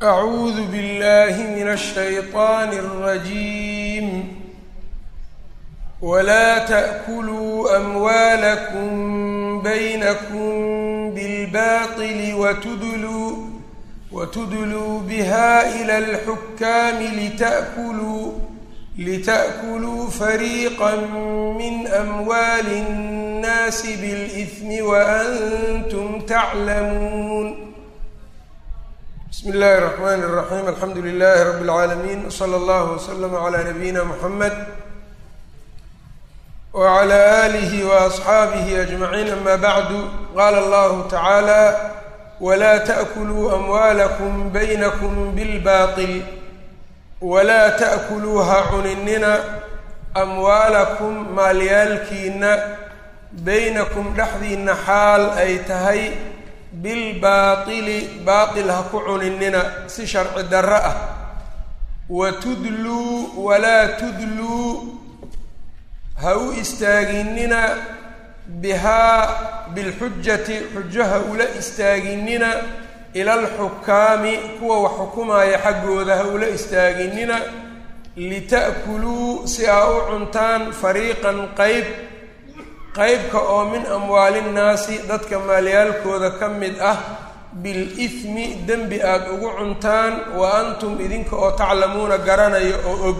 أعوذ بالله من الشيطان الرجيم ولا تأكلوا أموالكم بينكم بالباطل وتدلوا وتدلوا بها إلى الحكام لتأكلوا لتأكلوا فريقا من أموال الناس بالإثم وأنتم تعلمون بسم الله الرحمن الرحيم الحمد لله رب العالمين وصلى الله وسلم على نبينا محمد وعلى آله وأصحابه أجمعين أما بعد قال الله تعالى ولا تأكلوا أموالكم بينكم بالباطل walaa ta'kuluu ha cuninina amwaalakum maalyaalkiinna baynakum dhexdiinna xaal ay tahay bilbaatili baatil ha ku cuninina si sharci darro ah wa tudluu walaa tudluu ha u istaaginina bihaa bilxujati xujo ha ula istaaginina ila alxukaami kuwa wax xukumaaya xaggooda ha ula istaaginina lita'kuluu si aa u cuntaan fariiqan qeyb qeybka oo min amwaalinnaasi dadka maalyaalkooda ka mid ah bil-ismi dembi aada ugu cuntaan wa antum idinka oo taclamuuna garanayo oo og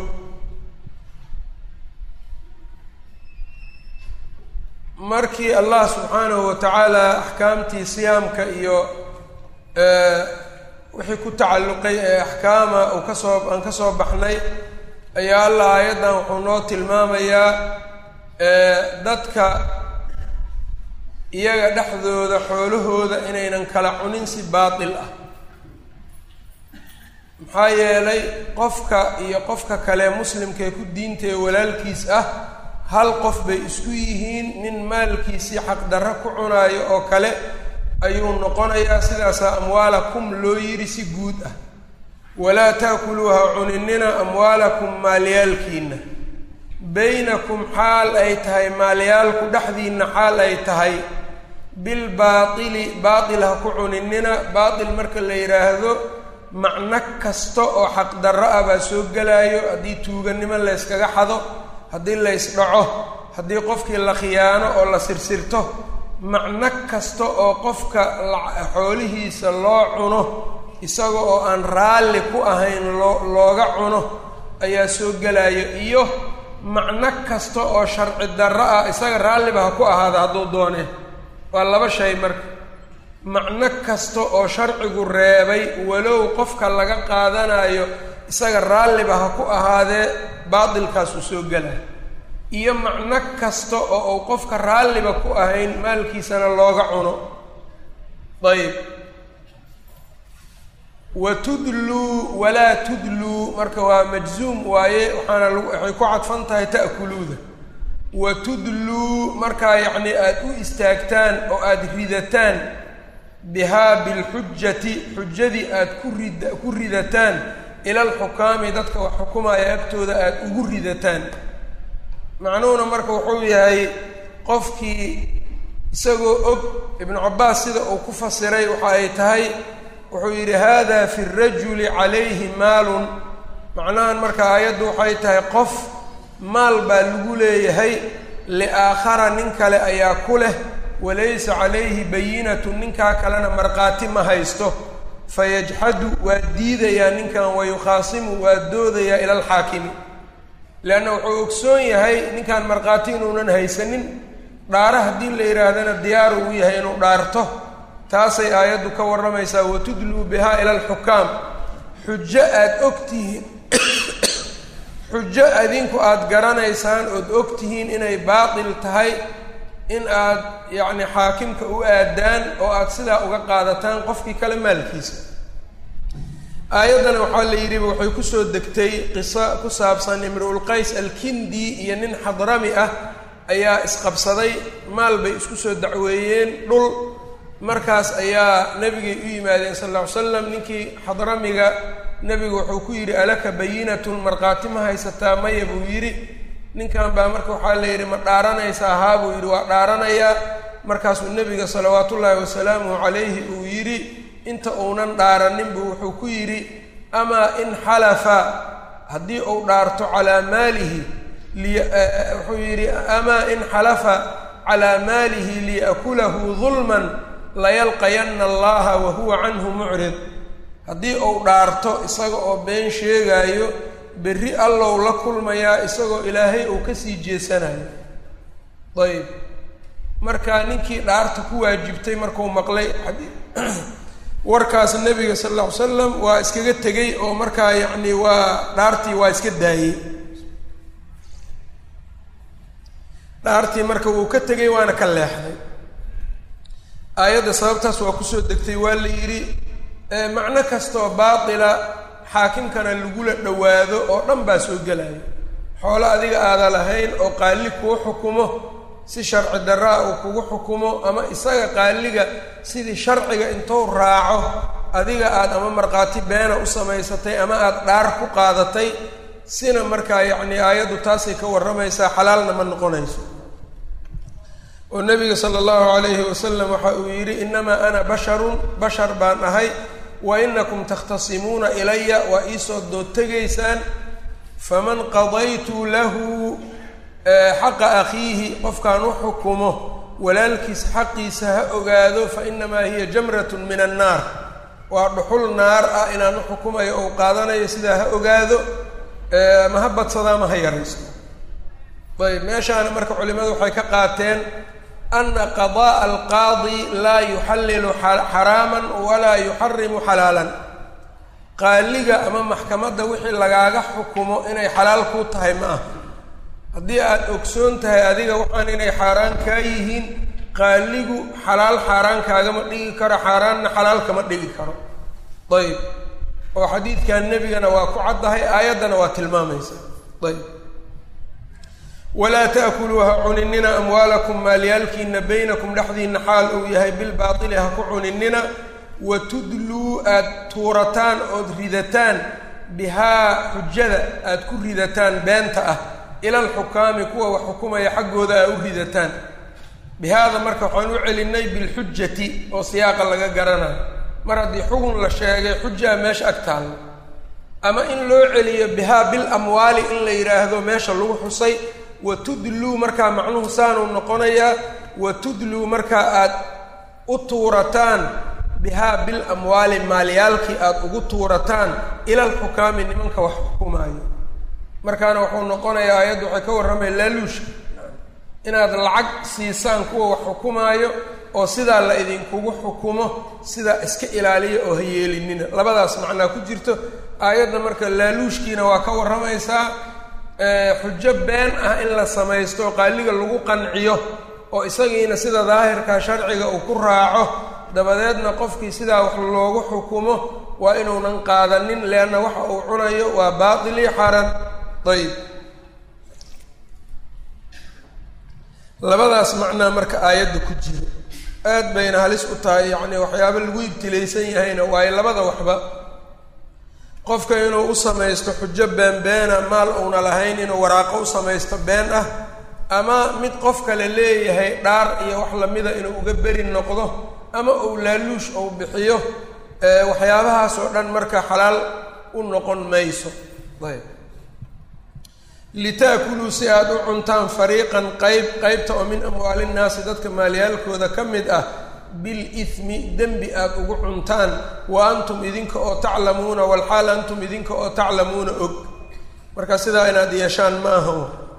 markii allah subxaanahu wa tacaala axkaamtii siyaamka iyo wixii ku tacalluqay ee axkaama uu kasoo aan ka soo baxnay ayaa allah aayaddan wuxuu noo tilmaamayaa dadka iyaga dhexdooda xoolahooda inaynan kala cunin si baatil ah maxaa yeelay qofka iyo qofka kale muslimkaee ku diintae walaalkiis ah hal qof bay isku yihiin nin maalkiisii xaqdarro ku cunaayo oo kale ayuu noqonayaa sidaasaa amwaalakum loo yidhi si guud ah walaa taakuluuha cuninina amwaalakum maalyaalkiinna baynakum xaal ay tahay maalyaalku dhexdiinna xaal ay tahay bilbaatili baatil ha ku cuninina baatil marka la yidhaahdo macno kasta oo xaqdarro ah baa soo gelaayo haddii tuugannimo layskaga xado haddii laysdhaco haddii qofkii la khiyaano oo la sirsirto macno kasta oo qofka xoolihiisa loo cuno isaga oo aan raalli ku ahayn loo looga cuno ayaa soo gelaya iyo macno kasta oo sharci darro ah isaga raalliba ha ku ahaada hadduu doonee waa laba shay marka macno kasta oo sharcigu reebay walow qofka laga qaadanayo isaga raalliba ha ku ahaadee baatilkaasuu soo gelaya iyo macno kasta oo uu qofka raalliba ku ahayn maalkiisana looga cuno ayb wa tudluu walaa tudluu marka waa majzuum waaye waxaana lagu waxay ku cadfan tahay ta'kuluuda wa tudluu markaa yacni aada u istaagtaan oo aada ridataan bihaa bilxujati xujadii aada ku rid ku ridataan ila alxukaami dadka wax xukumaya agtooda aada ugu ridataan macnuhuna marka wuxuu yahay qofkii isagoo og ibnu cabbaas sida uu ku fasiray waxa ay tahay wuxuu yidhi hada fi rajuli calayhi maalun macnahan marka aayaddu waxay tahay qof maal baa lagu leeyahay liaakhara nin kale ayaa ku leh walaysa calayhi bayinatu ninkaa kalena markhaati ma haysto fayajxadu waa diidayaa ninkan wayukhaasimu waa doodayaa ila alxaakimi leanna wuxuu ogsoon yahay ninkan markhaati inuunan haysanin dhaara haddii la yidhaahdana diyaar uu yahay inuu dhaarto taasay aayaddu ka warramaysaa watudluu bihaa ila alxukaam xujo aada ogtihiin xujo adinku aada garanaysaan ood ogtihiin inay baatil tahay in aad yacni xaakimka u aadaan oo aada sidaa uga qaadataan qofkii kale maalkiisa aayaddana waxaa la yidhi waxay kusoo degtay qiso ku saabsan imru-ulqays alkindi iyo nin xadrami ah ayaa isqabsaday maal bay isku soo dacweeyeen dhul markaas ayaa nebigay u yimaadeen sal alla ly slam ninkii xadramiga nebigu wuxuu ku yidhi alaka bayinatun markhaati ma haysataa maya buu yidhi ninkan baa marka waxaa la yidhi ma dhaaranaysaa haa buu yidhi waa dhaaranayaa markaasuu nebiga salawaatullaahi wasalaamuhu calayhi uu yidhi inta uunan dhaaranin buu wuxuu ku yidhi amaa in xalafa haddii uu dhaarto calaa maalihi wuxuu yidhi amaa in xalafa calaa maalihi liyakulahu dulman layalqayanna allaha wa huwa canhu mucrid haddii uu dhaarto isaga oo been sheegaayo berri allow la kulmayaa isagoo ilaahay uu kasii jeesanayo ayb marka ninkii dhaarta ku waajibtay markuu maqlay warkaas nebiga sal alla ly slam waa iskaga tegey oo markaa yacni waa dhaartii waa iska daayey dhaartii marka wuu ka tegey waana ka leexday aayadda sababtaas waa kusoo degtay waa la yidhi macno kastoo baatila xaakimkana lagula dhowaado oo dhan baa soo gelaya xoolo adiga aada lahayn oo qaali kuu xukumo si sharci darraa uu kugu xukumo ama isaga qaaliga sidii sharciga intuu raaco adiga aada ama markhaati beena u samaysatay ama aada dhaar ku qaadatay sina markaa yacni aayaddu taasay ka warramaysaa xalaalna ma noqonayso oo nabiga sala allahu calayhi wasalam waxa uu yidhi innamaa ana basharun bashar baan ahay wa inakum takhtasimuuna ilaya waa iisoo dood tegaysaan faman qadaytu lahu xaqa akhiihi qofkaan u xukumo walaalkiis xaqiisa ha ogaado fa inamaa hiya jamratun min annaar waa dhuxul naar ah inaan u xukumayo ou qaadanayo sidaa ha ogaado ma ha badsada ama ha yaraysto ayb meeshaana marka culimadu waxay ka qaateen ana qada'a alqaadi laa yuxallilu xaraaman walaa yuxarimu xalaalan qaaliga ama maxkamadda wixii lagaaga xukumo inay xalaal kuu tahay ma aha haddii aada ogsoon tahay adiga waxaan inay xaaraan kaa yihiin qaaligu xalaal xaaraan kaagama dhigi karo xaaraanna xalaal kama dhigi karo ayb oo xadiidkan nebigana waa ku caddahay aayaddana waa tilmaamaysa ayb walaa ta'kuluu ha cuninina amwaalakum maalyaalkiina baynakum dhexdiina xaal uu yahay bilbaatili ha ku cuninina wa tudluu aada tuurataan ood ridataan bihaa xujada aada ku ridataan beenta ah ila alxukaami kuwa wax xukumaya xaggooda aa u ridataan bihaada marka waxaan u celinay bilxujati oo siyaaqa laga garanayo mar haddii xugun la sheegay xujaa meesha ag taallo ama in loo celiyo bihaa bil amwaali in la yidhaahdo meesha lagu xusay wa tudluu markaa macnuhu saanuu noqonayaa wa tudluu markaa aada u tuurataan bihaa bil amwaali maalyaalkii aada ugu tuurataan ila alxukaami nimanka wax xukumaayo markaana wuxuu noqonayaa aayaddu waxay ka warramaya laaluushka inaad lacag siisaan kuwa wax xukumaayo oo sidaa la idinkugu xukumo sidaa iska ilaaliya oo ha yeelinina labadaas macnaa ku jirto aayadda marka laaluushkiina waa ka warramaysaa xujo been ah in la samaysto oo qaaliga lagu qanciyo oo isagiina sida daahirka sharciga uu ku raaco dabadeedna qofkii sidaa wax loogu xukumo waa inuunan qaadanin leanna waxa uu cunayo waa baatili xaran ayb labadaas macnaa marka aayadda ku jiro aad bayna halis u tahay yacni waxyaaba lagu ibtilaysan yahayna waayo labada waxba qofka inuu u samaysto xujo beenbeena maal uuna lahayn inuu waraaqo u samaysto been ah ama mid qof kale leeyahay dhaar iyo wax lamida inuu uga beri noqdo ama uu laaluush ou bixiyo waxyaabahaas oo dhan marka xalaal u noqon mayso ayb litaakuluu si aada u cuntaan fariiqan qayb qeybta oo min amwaali nnaasi dadka maalyaalkooda ka mid ah bilithmi dembi aada ugu cuntaan wa antum idinka oo taclamuuna walxaal antum idinka oo taclamuuna og marka sidaa inaad yeeshaan ma aha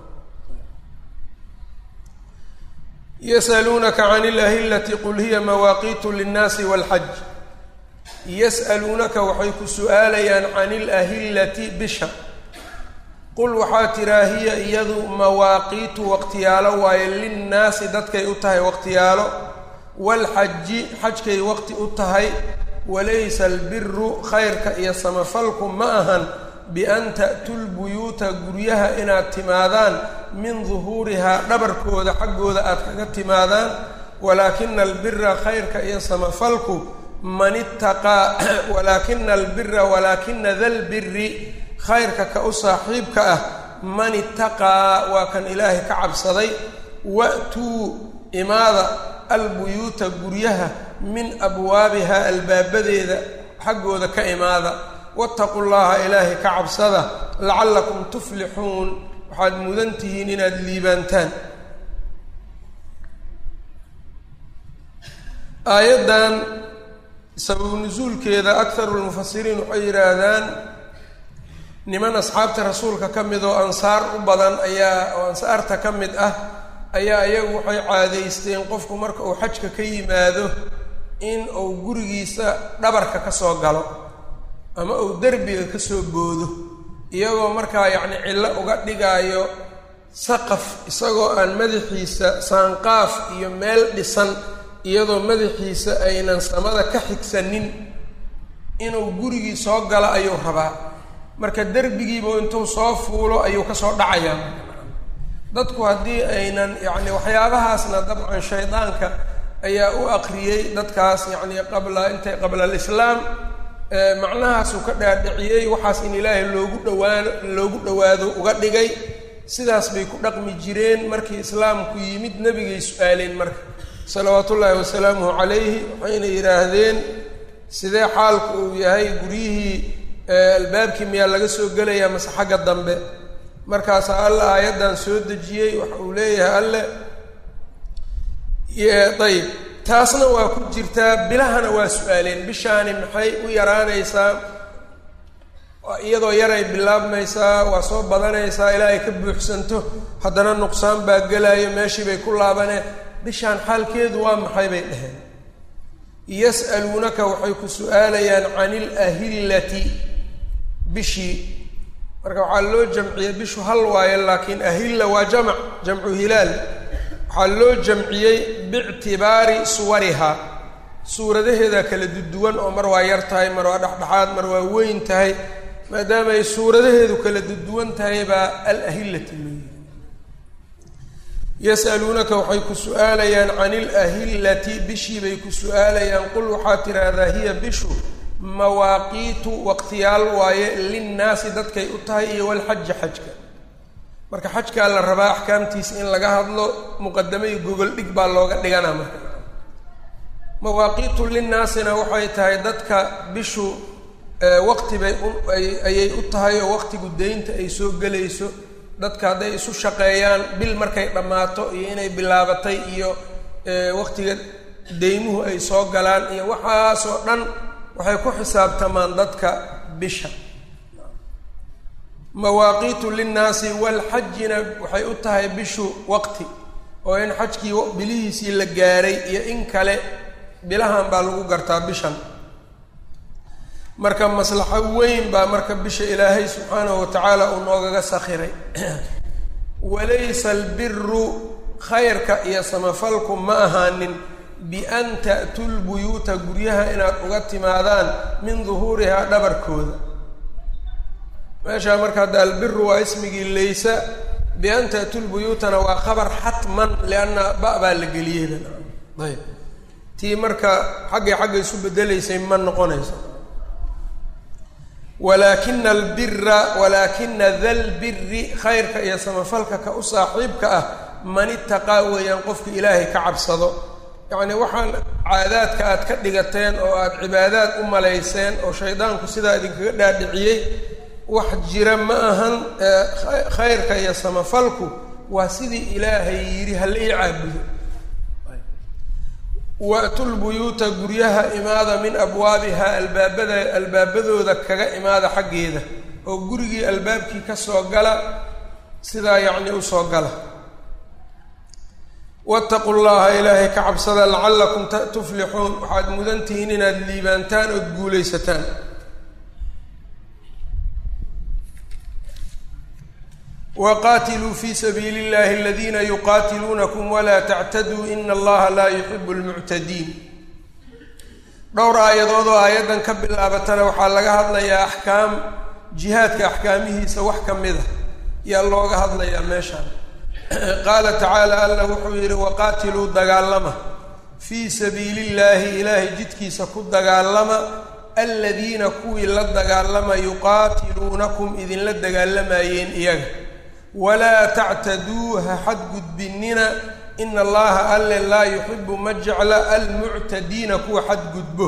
yasaluunaka can ilahillati qul hiya mawaaqiitu linnaasi walxaj yas'aluunaka waxay ku su-aalayaan can ilahillati bisha qul waxaa tiraa hiya iyadu mawaaqiitu waqtiyaalo waaye linnaasi dadkay u tahay waqtiyaalo waalxaji xajkay waqti u tahay walaysa albiru khayrka iyo samafalku ma ahan bian ta'tuu lbuyuuta guryaha inaad timaadaan min duhuurihaa dhabarkooda xaggooda aad kaga timaadaan walaakina albira khayrka iyo samafalku man ittaqaa walaakina albira walaakina dalbiri khayrka ka u saaxiibka ah man ittaqaa waa kan ilaahay ka cabsaday wa'tuu imaada albuyuuta guryaha min abwaabiha albaabadeeda xaggooda ka imaada wattaqu llaha ilaahay ka cabsada lacallakum tuflixuun waxaad mudan tihiin inaad liibaantaan aayaddan sababu nusuulkeeda akharu lmufasiriin waxay yidhaahdaan niman asxaabta rasuulka ka mid oo ansaar u badan ayaa oo ansaarta ka mid ah ayaa iyagu waxay caadaysteen qofku marka uu xajka ka yimaado in uu gurigiisa dhabarka ka soo galo ama uu derbiga ka soo boodo iyagoo markaa yacni cillo uga dhigaayo saqaf isagoo aan madaxiisa saanqaaf iyo meel dhisan iyadoo madaxiisa aynan samada ka xigsanin inuu gurigii soo galo ayuu rabaa marka derbigiiba intuu soo fuulo ayuu kasoo dhacayaa dadku haddii aynan yacni waxyaabahaasna dabcan shaydaanka ayaa u aqriyey dadkaas yacni qabla intay qabla alislaam macnahaasuu ka dhaadhiciyey waxaas in ilaahay loogu dhawaano loogu dhowaado uga dhigay sidaas bay ku dhaqmi jireen markii islaamku yimid nebigay su-aaleen marka salawaatu ullaahi wasalaamuhu calayhi waxayna yidhaahdeen sidee xaalku uu yahay guryihii albaabkii miyaa laga soo gelayaa mase xagga dambe markaasaa alla aayaddan soo dejiyey waxa uu leeyahay alle ayib taasna waa ku jirtaa bilahana waa su-aaleen bishaani maxay u yaraanaysaa iyadoo yaray bilaabmaysaa waa soo badanaysaa ilaa ay ka buuxsanto haddana nuqsaan baa gelaayo meeshii bay ku laabaneen bishaan xaalkeedu waa maxay bay dhaheen yas'aluunaka waxay ku su-aalayaan can ilahillati bishii marka waxaa loo jamciyey bishu hal waayo laakiin ahilla waa jamc jamcu hilaal waxaa loo jamciyey biictibaari suwarihaa suuradaheeda kala duduwan oo mar waa yar tahay mar waa dhexdhexaad mar waa weyn tahay maadaama ay suuradaheedu kala duduwan tahay baa alahillati loo yihi yas'aluunaka waxay ku su-aalayaan can ilahillati bishii bay ku su-aalayaan qul waxaad tidhaahdaa hiya bishu mawaaqiitu waqtiyaal waaye linnaasi dadkay u tahay iyo walxaja xajka marka xajkaa la rabaa axkaamtiisa in laga hadlo muqadame iyo gogol dhig baa looga dhiganaa marka mawaaqiitu linnaasina waxay tahay dadka bishu waqti bay ayay u tahay oo waqtigu deynta ay soo gelayso dadka hadday isu shaqeeyaan bil markay dhammaato iyo inay bilaabatay iyo waqtiga deymuhu ay soo galaan iyo waxaasoo dhan waxay ku xisaabtamaan dadka bisha mawaaqiitu linnaasi walxajina waxay u tahay bishu waqti oo in xajkii bilihiisii la gaaray iyo in kale bilahan baa lagu gartaa bishan marka maslaxo weyn baa marka bisha ilaahay subxaanahu wa tacaala uu noogaga sakhiray walaysa albiru khayrka iyo samafalku ma ahaanin bian ta'tuu lbuyuuta guryaha inaad uga timaadaan min duhuurihaa dhabarkooda meeshaa marka hadda albiru waa ismigii laysa bian ta'tuu lbuyuutana waa khabar xatman lianna ba baa la geliyeyba ayb tii marka xaggay xagga isu bedelaysay ma noqonayso walaakina albira walaakina dalbiri khayrka iyo samafalka ka u saaxiibka ah man itaqaa weeyaan qofka ilaahay ka cabsado yacni waxaan caadaadka aad ka dhigateen oo aada cibaadaad u malayseen oo shaydaanku sidaa idinkaga dhaadhiciyey wax jira ma ahan khayrka iyo samafalku waa sidii ilaahay yidhi hala ii caabudo wa'tu lbuyuuta guryaha imaada min abwaabiha albaabada albaabadooda kaga imaada xaggeeda oo gurigii albaabkii ka soo gala sidaa yacni usoo gala wattaqu llaha ilaahay ka cabsada lacallakum tuflixuun waxaad mudan tihiin inaad liibaantaan ood guulaysataan waqaatiluu fi sabiili اllahi aladiina yuqaatiluunakum walaa tactaduu ina allaha laa yuxibu lmuctadiin dhowr aayadood oo aayaddan ka bilaabatana waxaa laga hadlayaa axkaam jihaadka axkaamihiisa wax ka mid a yaa looga hadlayaa meeshaan qaala tacaala alla wuxuu yidhi waqaatiluu dagaalama fii sabiili illaahi ilaahay jidkiisa ku dagaalama aladiina kuwii la dagaalama yuqaatiluunakum idinla dagaalamayeen iyaga walaa tactaduu ha xadgudbinina ina allaha alle laa yuxibu ma jecla almuctadiina kuwa xadgudbo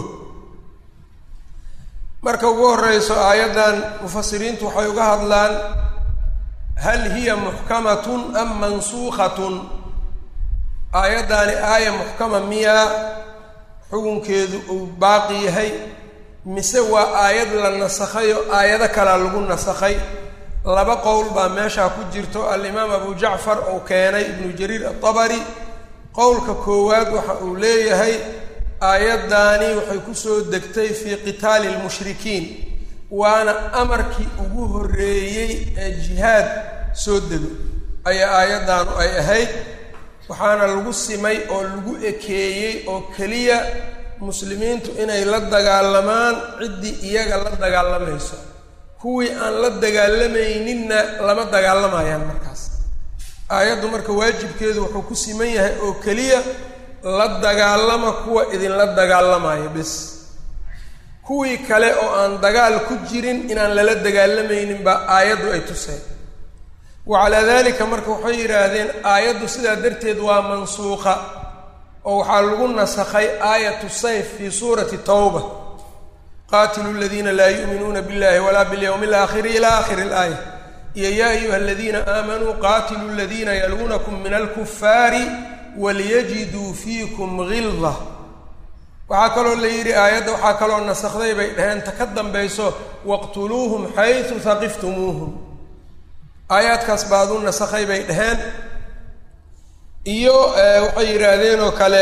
marka ugu horeyso aayaddan mufasiriintu waxay uga hadlaan hal hiya muxkamatun am mansuukhatun aayaddaani aaya muxkama miyaa xukunkeedu uu baaqi yahay mise waa aayad la nasakhayo aayado kalea lagu nasakhay laba qowl baa meeshaa ku jirto alimaam abu jacfar uu keenay ibnu jariir atabari qowlka koowaad waxa uu leeyahay aayaddaani waxay kusoo degtay fii qitaali lmushrikiin waana amarkii ugu horreeyey ee jihaad soo dego ayaa aayaddaanu ay ahayd waxaana lagu simay oo lagu ekeeyey oo keliya muslimiintu inay la dagaalamaan ciddii iyaga la dagaalamayso kuwii aan la dagaalamayninna lama dagaalamayaan markaas aayaddu marka waajibkeedu wuxuu ku siman yahay oo keliya la dagaalama kuwa idinla dagaalamaya bis kuwii kale oo aan dagaal ku jirin inaan lala dagaalamaynin baa aayaddu ay tuseen wa calaa dalika marka waxay yidhaahdeen aayaddu sidaa darteed waa mansuuqa oo waxaa lagu nasakhay aayatu sayf fii suurati tawba qaatilu ladiina laa yu'minuuna billahi walaa bilyawmi alaakhiri ila aakhiri alaaya iyo yaa ayuha aladiina aamanuu qaatilu ladiina yaluunakum min alkufaari waliyajiduu fiikum gilda waxaa kaloo la yidhi aayadda waxaa kaloo nasakday bay dhaheen ta ka dambayso waqtuluuhum xaysu haqiftumuuhum aayaadkaas baad u nasakhay bay dhaheen iyo waxay yidhaahdeen oo kale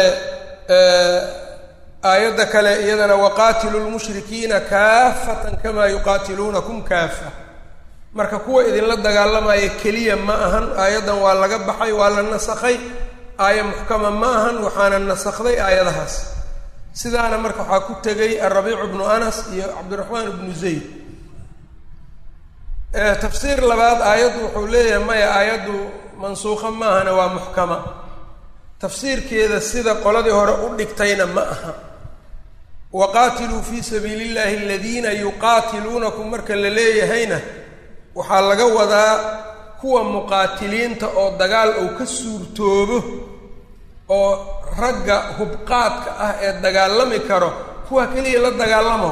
aayadda kale iyadana waqaatilu lmushrikiina kaafatan kamaa yuqaatiluunakum kaafa marka kuwa idinla dagaalamaya keliya ma ahan aayaddan waa laga baxay waa la nasakhay aaya muxkama ma ahan waxaana nasakday aayadahaas sidaana marka waxaa ku tegay arabiicu bnu anas iyo cabdiraxmaan ibnu zayd tafsiir labaad aayaddu wuxuu leeyahay maya aayaddu mansuuqa maahana waa muxkama tafsiirkeeda sida qoladii hore u dhigtayna ma aha waqaatiluu fii sabiili illahi aladiina yuqaatiluunakum marka la leeyahayna waxaa laga wadaa kuwa muqaatiliinta oo dagaal uu ka suurtoobo oo ragga hubqaadka ah ee dagaalami karo kuwa keliya la dagaalama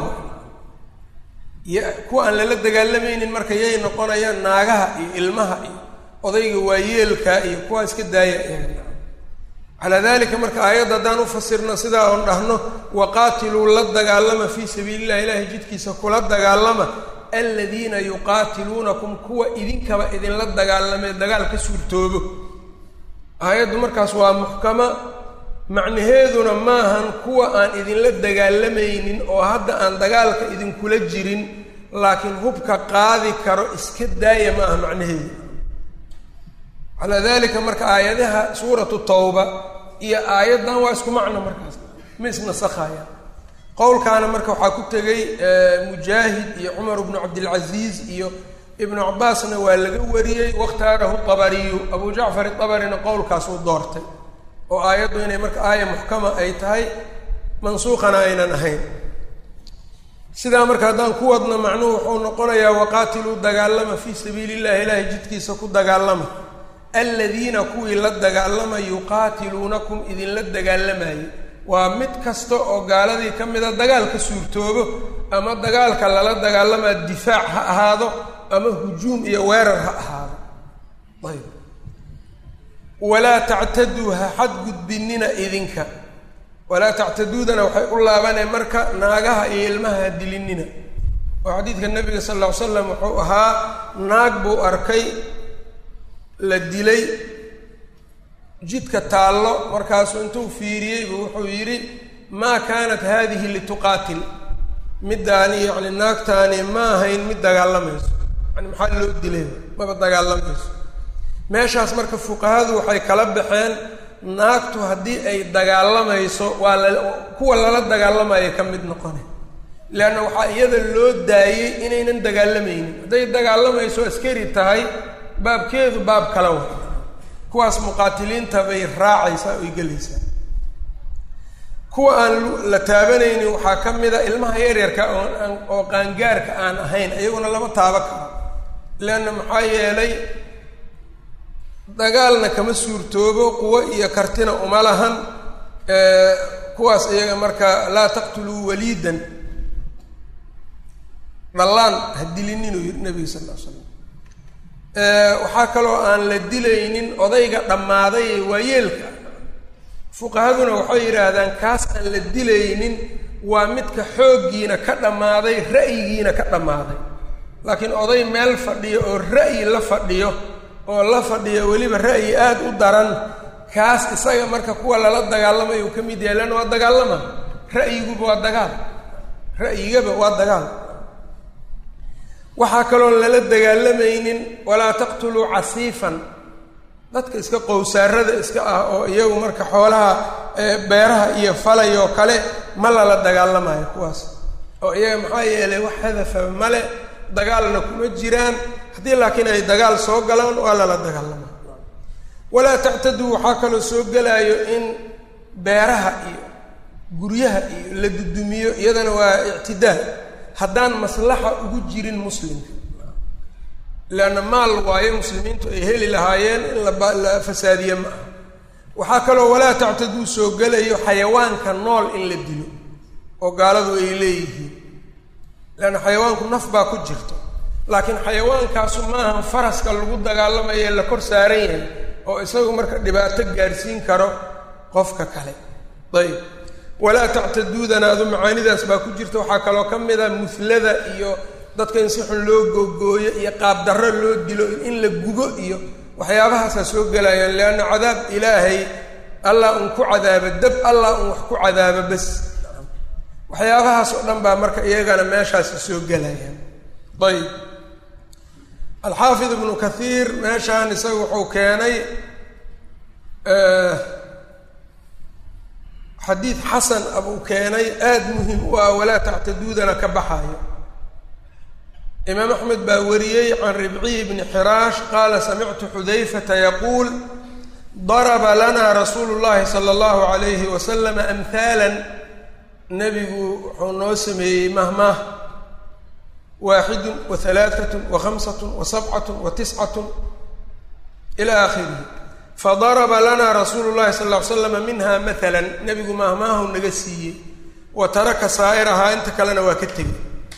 y kuwa aan lala dagaalamaynin marka yay noqonayaan naagaha iyo ilmaha iyo odayga waayeelka iyo kuwaa iska daaya calaa dalika marka aayadda haddaan ufasirno sidaa oon dhahno waqaatiluu la dagaalama fii sabiili illahi ilaahay jidkiisa kula dagaalama aladiina yuqaatiluunakum kuwa idinkaba idinla dagaalamee dagaal ka suurtoobo aayaddu markaas waa muxkama macnaheeduna maahan kuwa aan idinla dagaalamaynin oo hadda aan dagaalka idinkula jirin laakiin hubka qaadi karo iska daaya ma aha macnaheedu calaa dalika marka aayadaha suuratu tawba iyo aayaddan waa isku macno markaas ma isnasakhaya qowlkaana marka waxaa ku tegay mujaahid iyo cumar bnu cabdilcaziiz iyo ibnu cabaasna waa laga wariyey wakhtaarahu abariyu abu jacfar abarina qowlkaasuu doortay oo aayaddu inay marka aaya muxkama ay tahay mansuuqana aynan ahayn sidaa marka haddaan ku wadno macnuhu wuxuu noqonayaa waqaatiluu dagaalama fii sabiili illahi ilaahay jidkiisa ku dagaalama aladiina kuwii la dagaalama yuqaatiluunakum idinla dagaalamayay waa mid kasta oo gaaladii ka mida dagaal ka suurtoobo ama dagaalka lala dagaalamaa difaac ha ahaado ama hujuum iyo weerar ha ahaado ayb walaa tactaduu ha xadgudbinina idinka walaa tactaduudana waxay u laabaneen marka naagaha iyo ilmaha ha dilinina oo xadiidka nabiga sal lla ly slam wuxuu ahaa naag buu arkay la dilay jidka taallo markaasuu intuu fiiriyey buu wuxuu yidhi maa kaanat haadihi lituqaatil middaani yacni naagtaani ma ahayn mid dagaalamayso yani maxaa loo dilay maba dagaalamayso meeshaas marka fuqahadu waxay kala baxeen naagtu haddii ay dagaalamayso waa la kuwa lala dagaalamaya ka mid noqone leanna waxaa iyada loo daayey inaynan dagaalamaynin hadday dagaalamayso askari tahay baabkeedu baab kala wa kuwaas muqaatiliinta bay raacaysaa oy gelaysaa kuwa aan la taabanaynin waxaa ka mid a ilmaha yaryarka ooaan oo qaangaarka aan ahayn iyaguna lama taaba karo leanna maxaa yeelay dagaalna kama suurtoobo quwo iyo kartina uma lahan kuwaas iyaga marka laa taqtuluu waliidan dhallaan ha dilin inuu yidhi nabiga sal ll ly slam waxaa kaloo aan la dilaynin odayga dhammaaday ee waayeelka fuqahaduna waxay yidhaahdaan kaas aan la dilaynin waa midka xooggiina ka dhammaaday ra'yigiina ka dhammaaday laakiin oday meel fadhiyo oo ra'yi la fadhiyo oo la fadhiyo weliba ra'yi aada u daran kaas isaga marka kuwa lala dagaalamayo uu ka mid yahay leanna waa dagaalama ra'yiguba waa dagaal ra'yigaba waa dagaal waxaa kaloon lala dagaalamaynin walaa taqtuluu casiifan dadka iska qowsaarada iska ah oo iyagu marka xoolaha beeraha iyo falay oo kale ma lala dagaalamayo kuwaas oo iyaga maxaa yeelay wax hadafa male dagaalna kuma jiraan haddii laakiin ay dagaal soo galaan waa lala dagaalama walaa tactaduu waxaa kaloo soo gelaayo in beeraha iyo guryaha iyo la dudumiyo iyadana waa ictidaal haddaan maslaxa ugu jirin muslimka leanna maal waayo muslimiintu ay heli lahaayeen in la fasaadiye ma aha waxaa kaloo walaa tactaduu soo gelayo xayawaanka nool in la dilo oo gaaladu ay leeyihiin leanna xayawaanku naf baa ku jirto laakiin xayawaankaasu maahan faraska lagu dagaalamayo la kor saaran yahay oo isagu marka dhibaato gaadhsiin karo qofka kale ayb walaa tactaduudana adu macaanidaas baa ku jirta waxaa kaloo ka mid a muhlada iyo dadka in si xun loo googooyo iyo qaabdarro loo dilo in la gubo iyo waxyaabahaasaa soo gelayaan leanna cadaab ilaahay allah un ku cadaaba dab allah un wax ku cadaaba bas waxyaabahaas oo dhan baa marka iyagana meeshaasi soo gelayaan ayb alxaafid ibnu kathiir meeshaan isaga wuxuu keenay xadiid xasan abuu keenay aada muhim u ah walaa tactaduudana ka baxayo imaam axmed baa wariyey can ribciy bni xiraash qaala samictu xudayfata yaquul daraba lana rasuulu llahi sala allahu alayhi wasalam amhaalan nebigu wuxuu noo sameeyey mahmaah waaxidun wa halaaatun wa khamsatun wa sabcatun wa tiscatun ila aakhirihi fadaraba lana rasuulu llahi sal ll ly slama minha maalan nebigu maahmaahu naga siiyey wa taraka saa'irahaa inta kalena waa ka tegey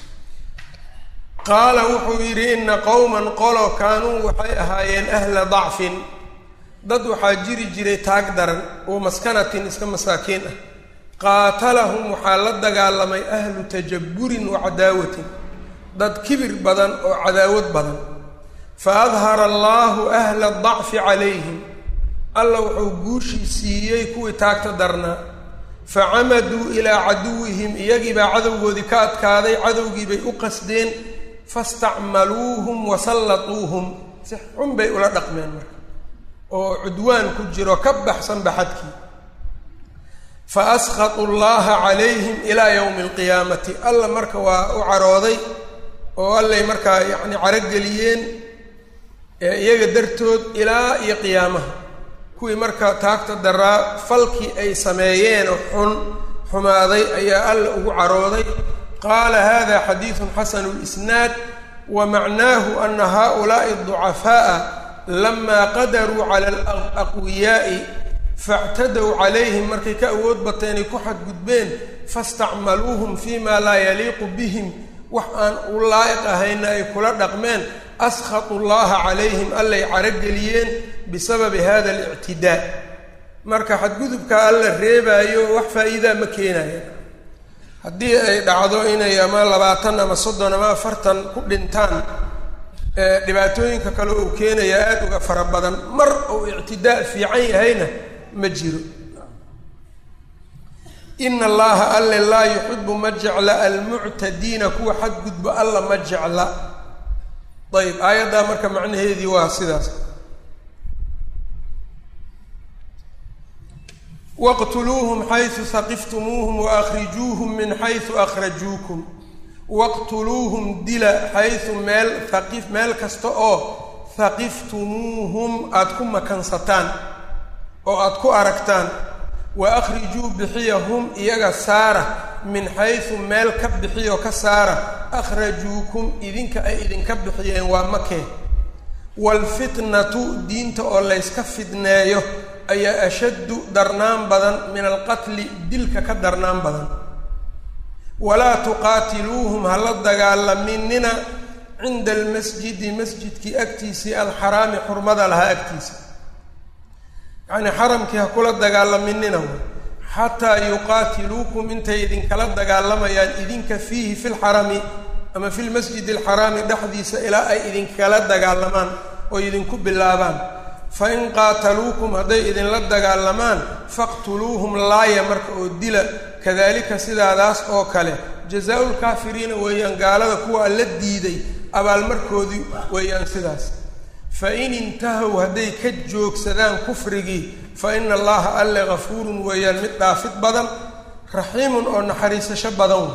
qaala wuxuu yidhi ina qowman qolo kaanuu waxay ahaayeen ahla dacfin dad waxaa jiri jiray taag daran oo maskanatin iska masaakiin ah qaatalahum waxaa la dagaalamay ahlu tajabburin wa cadaawatin dad kibir badan oo cadaawad badan fa adhara allaahu ahla dacfi calayhim alla wuxuu guushii siiyey kuwii taagta darnaa fa camaduu ilaa caduwihim iyagiibaa cadowgoodii ka adkaaday cadowgiibay u qasdeen fastacmaluuhum wa sallatuuhum si xun bay ula dhaqmeen marka oo cudwaan ku jiro ka baxsan baxadkii fa asqatu llaha calayhim ilaa yowmi alqiyaamati alla marka waa u carooday oo allay markaa yacni carogeliyeen iyaga dartood ilaa iyo qiyaamaha kuwii marka taagta daraa falkii ay sameeyeen oo xun xumaaday ayaa alla ugu carooday qaala hada xadiidun xasanu lisnaad wa macnaahu ana haؤulaaءi الضucafaaءa lama qadaruu cala alaqwiyaaءi faاctadow calayhim markay ka awood bateenay ku xadgudbeen faاstacmaluuhum fima laa yaliiqu bihim wax aan u laa'iq ahayna ay kula dhaqmeen askhatu llaha calayhim allay carogeliyeen bisababi hada alictidaa marka xadgudubka alla reebaayo wax faa'iidaa ma keenaya haddii ay dhacdo inay ama labaatan ama soddon ama afartan ku dhintaan dhibaatooyinka kale uu keenaya aada uga fara badan mar uu ictidaa fiican yahayna ma jiro ina allaha alle laa yuxibu ma jecla almuctadiina kuwa xadgudba alla ma jecla ayb aayaddaa marka macnaheedii waa sidaas waqtuluuhum xaysu haqiftumuuhum waahrijuuhum min xaysu akhrajuukum waqtuluuhum dila xaysu meel haqif meel kasta oo haqiftumuuhum aada ku makansataan oo aada ku aragtaan wa akhrijuu bixiyahum iyaga saara min xaysu meel ka bixiyo ka saara akhrajuukum idinka ay idinka bixiyeen waa makee waalfitnatu diinta oo layska fidneeyo ayaa ashaddu darnaan badan min alqatli dilka ka darnaan badan walaa tuqaatiluuhum hala dagaalaminina cinda almasjidi masjidkii agtiisii alxaraami xurmada lahaa agtiisa yacnii xaramkii ha kula dagaalaminina xataa yuqaatiluukum intay idinkala dagaalamayaan idinka fiihi fi lxarami ama fi lmasjidi alxaraami dhexdiisa ilaa ay idinkala dagaalamaan oo idinku bilaabaan fa in qaataluukum hadday idinla dagaalamaan faqtuluuhum laaya marka oo dila kadalika sidaadaas oo kale jazaa-u lkaafiriina weeyaan gaalada kuwa la diiday abaalmarkoodii weeyaan sidaas fa in intahow hadday ka joogsadaan kufrigii fa ina allaha alle gafuurun weeyaan mid dhaafid badan raxiimun oo naxariisasho badan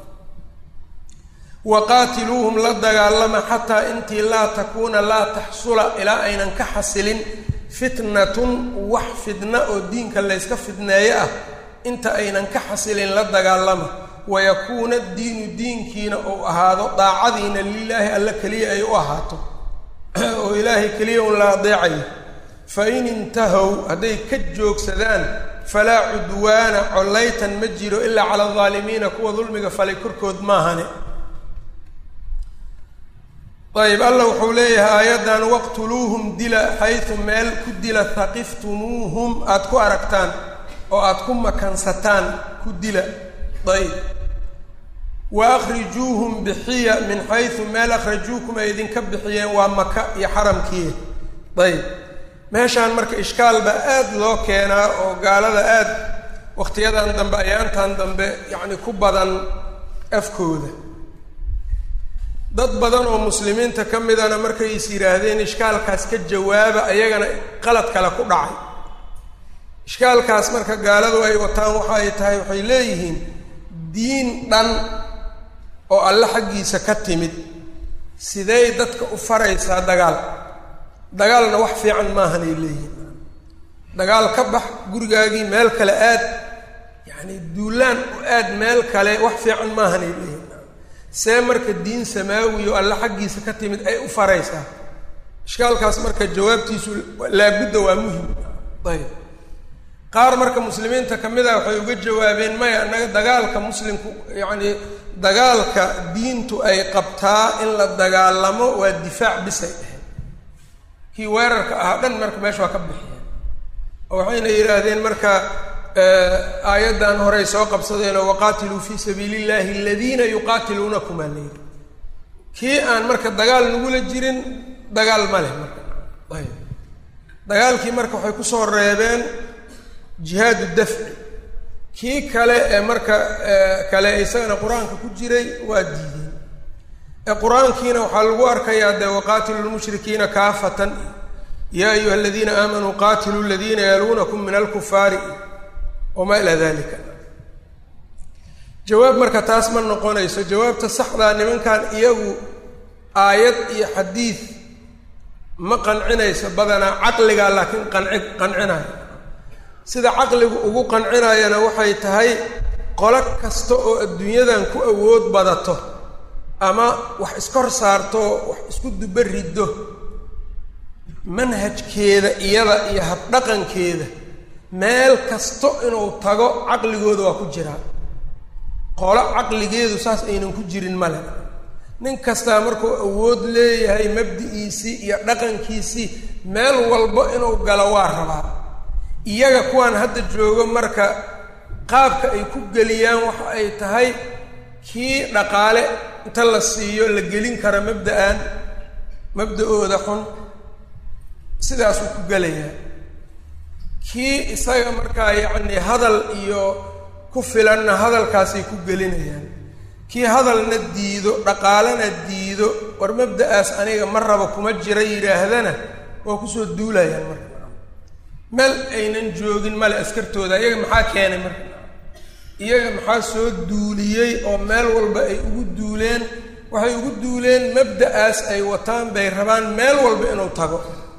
wa qaatiluuhum la dagaalama xataa intii laa takuuna laa taxsula ilaa aynan ka xasilin fitnatun wax fidna oo diinka layska fidneeyo ah inta aynan ka xasilin la dagaalama wayakuuna diinu diinkiina uu ahaado daacadiina lilaahi alla keliya ay u ahaato oo ilaahay keliya un la adeecayo fa in intahow hadday ka joogsadaan falaa cudwaana collaytan ma jiro ilaa cala aldaalimiina kuwa dulmiga falay korkood maahane ayb alla wuxuu leeyahay aayaddan waqtuluuhum dila xaysu meel ku dila haqiftumuuhum aada ku aragtaan oo aada ku makansataan ku dila ayb wa akhrijuuhum bixiya min xaysu meel akhrajuukum ay idinka bixiyeen waa maka iyo xaramkii ayb meeshaan marka ishkaal baa aada loo keenaa oo gaalada aada wakhtiyadan dambe ayaantan dambe yacni ku badan afkooda dad badan oo muslimiinta ka midana markay is yidhaahdeen ishkaalkaas ka jawaaba ayagana qalad kale ku dhacay ishkaalkaas marka gaaladu ay wataan waxa ay tahay waxay leeyihiin diin dhan oo alle xaggiisa ka timid sidey dadka u faraysaa dagaal dagaalna wax fiican maahanay leeyihiin dagaal ka bax gurigaagii meel kale aad yacni duulaan u aad meel kale wax fiican maahanay leeyihiin see marka diin samaawi oo alle xaggiisa ka timid ay u faraysaa ishkaalkaas marka jawaabtiisu laabudda waa muhim ayb qaar marka muslimiinta ka mid ah waxay uga jawaabeen maya annaga dagaalka muslimku yacni dagaalka diintu ay qabtaa in la dagaalamo waa difaac bisay ahayd kii weerarka ahaa dhan marka meesha waa ka bixiyeen oo waxayna yidhaahdeen marka aayaddan horey soo qabsadeenoo waqaatiluu fii sabiili illahi aladiina yuqaatiluunakum aa layidhi kii aan marka dagaal nagula jirin dagaal ma leh marka ayb dagaalkii marka waxay kusoo reebeen jihaadu dafci kii kale ee marka kale isagana qur-aanka ku jiray waa diideen ee qur-aankiina waxaa lagu arkayaa dee waqaatilu lmushrikiina kaafatan yaa ayuha aladiina aamanuu qaatiluu aladiina yaluunakum min alkufaari wamaa ilaa dalika jawaab marka taas ma noqonayso jawaabta saxdaa nimankan iyagu aayad iyo xadiid ma qancinayso badanaa caqligaa laakiin qanci qancinayo sida caqligu ugu qancinayana waxay tahay qolo kasta oo adduunyadan ku awood badato ama wax iskor saarto wax isku duba riddo manhajkeeda iyada iyo habdhaqankeeda meel kasto inuu tago caqligooda waa ku jiraa qolo caqligeedu saas aynan ku jirin male nin kastaa markuu awood leeyahay mabdi'iisii iyo dhaqankiisii meel walbo inuu galo waa rabaa iyaga kuwaan hadda joogo marka qaabka ay ku geliyaan waxa ay tahay kii dhaqaale inta la siiyo la gelin kara mabda-aan mabda-ooda xun sidaasuu ku gelayaa kii isaga markaa yacni hadal iyo ku filanna hadalkaasay ku gelinayaan kii hadalna diido dhaqaalena diido war mabda-aas aniga ma raba kuma jira yidhaahdana waa kusoo duulayaan marka meel aynan joogin male askartooda iyaga maxaa keenay marka iyaga maxaa soo duuliyey oo meel walba ay ugu duuleen waxay ugu duuleen mabda-aas ay wataan bay rabaan meel walba inuu tago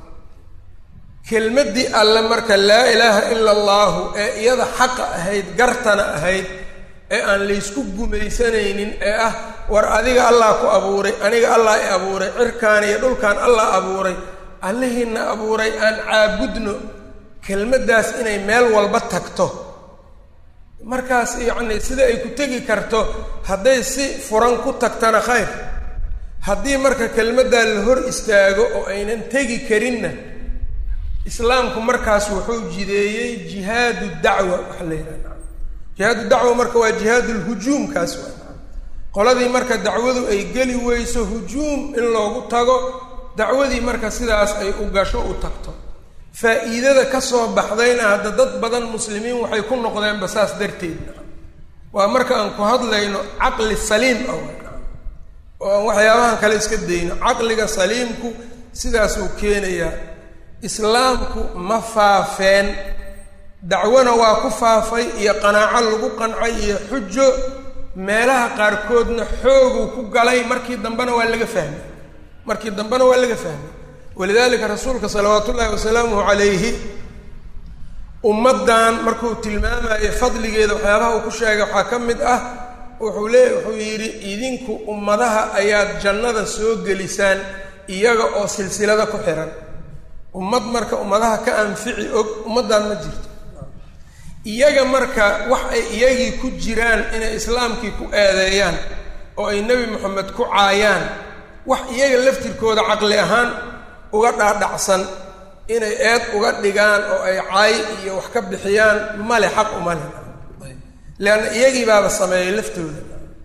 kelmaddii alle marka laa ilaaha ila allaahu ee iyada xaqa ahayd gartana ahayd ee aan laysku gumaysanaynin ee ah war adiga allah ku abuuray aniga allah i abuuray cirkaan iyo dhulkaan allah abuuray allihiina abuuray aan caabudno kelmaddaas inay meel walba tagto markaas yacni sida ay ku tegi karto hadday si furan ku tagtana khayr haddii marka kelmaddaa la hor istaago oo aynan tegi karinna islaamku markaas wuxuu jideeyey jihaadu dacwa waxa la yidhaha jihaadu dacwa marka waa jihaadu lhujuumkaas waa qoladii marka dacwadu ay geli weyso hujuum in loogu tago dacwadii marka sidaas ay u gasho u tagto faa'iidada ka soo baxdayna hadda dad badan muslimiin waxay ku noqdeenba saas darteedna waa marka aan ku hadlayno caqli saliim ah oo aan waxyaabahan kale iska dayno caqliga saliimku sidaasuu keenayaa islaamku ma faafeen dacwona waa ku faafay iyo qanaaco lagu qancay iyo xujo meelaha qaarkoodna xooguu ku galay markii dambena waa laga fahmay markii dambena waa laga fahmay walidaalika rasuulka salawaatu ullaahi wasalaamuhu calayhi ummaddan markuu tilmaamayo fadligeeda waxyaabaha uu ku sheegay waxaa ka mid ah wuxuu lee wuxuu yidhi idinku ummadaha ayaad jannada soo gelisaan iyaga oo silsilada ku xihan ummad marka ummadaha ka anfici og ummaddan ma jirto iyaga marka wax ay iyagii ku jiraan inay islaamkii ku eedeeyaan oo ay nebi moxamed ku caayaan wax iyaga laftirkooda caqli ahaan uga dhaadhacsan inay eed uga dhigaan oo ay caay iyo wax ka bixiyaan male xaq umale leanna iyagii baaba sameeyay laftooda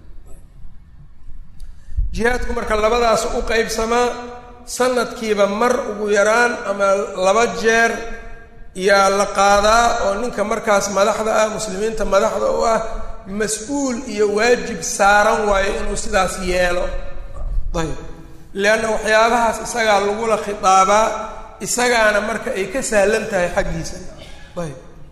jihaadku marka labadaas u qeybsamaa sanadkiiba mar ugu yaraan ama laba jeer yaa la qaadaa oo ninka markaas madaxda ah muslimiinta madaxda u ah mas-uul iyo waajib saaran waayo inuu sidaas yeelo ayb leanna waxyaabahaas isagaa lagula khitaabaa isagaana marka ay ka sahlan tahay xaggiisa ayb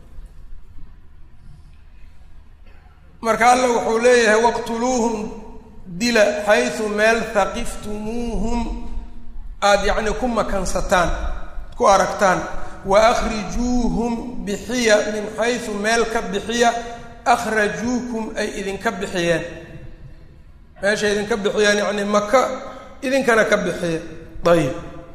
marka alla wuxuu leeyahay waqtuluuhum dila xaysu meel haqiftumuuhum aada yacni ku makansataan ku aragtaan wa akhrijuuhum bixiya min xaysu meel ka bixiya akhrajuukum ay idinka bixiyeen meeshay idinka bixiyeen yacni maka idinkana ka bixiya ayib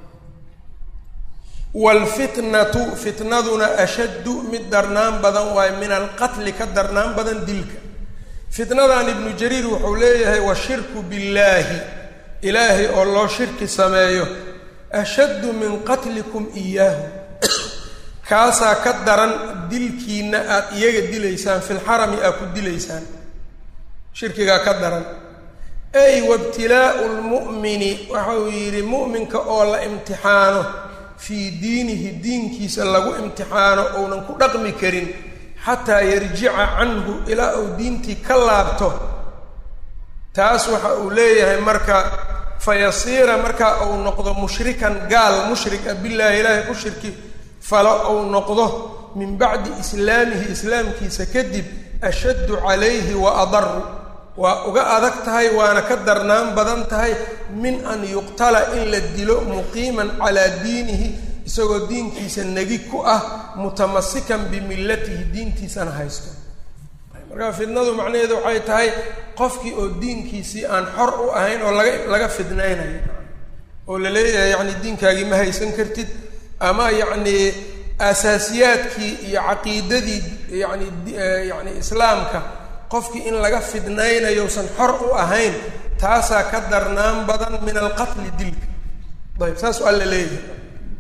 waalfitnatu fitnaduna ashaddu mid darnaan badan waayo min alqatli ka darnaan badan dilka fitnadan ibnu jariir wuxuu leeyahay washirku billaahi ilaahay oo loo shirki sameeyo ashaddu min qatlikum iyaahu kaasaa ka daran dilkiina aada iyaga dilaysaan filxarami aad ku dilaysaan shirkigaa ka daran ay wabtilaa'u lmu'mini waxa uu yidhi mu'minka oo la imtixaano fii diinihi diinkiisa lagu imtixaano ounan ku dhaqmi karin xataa yarjica canhu ilaa uu diintii ka laabto taas waxa uu leeyahay marka fayasiira markaa uu noqdo mushrikan gaal mushrik ah billaahi ilaahay ku shirki falo uu noqdo min bacdi islaamihi islaamkiisa kadib ashaddu calayhi wa adaru waa uga adag tahay waana ka darnaan badan tahay min an yuqtala in la dilo muqiiman calaa diinihi isagoo diinkiisa negi ku ah mutamasikan bimillatihi diintiisana haysto markaa fidnadu macnaheedu waxay tahay qofkii oo diinkiisii aan xor u ahayn oo laga laga fidnaynayo oo la leeyahay yacni diinkaagii ma haysan kartid ama yacni asaasiyaadkii iyo caqiidadii yani yani islaamka qofkii in laga fidnaynayousan xor u ahayn taasaa ka darnaan badan min alqatli dilka ayb saasuu alla leeyahay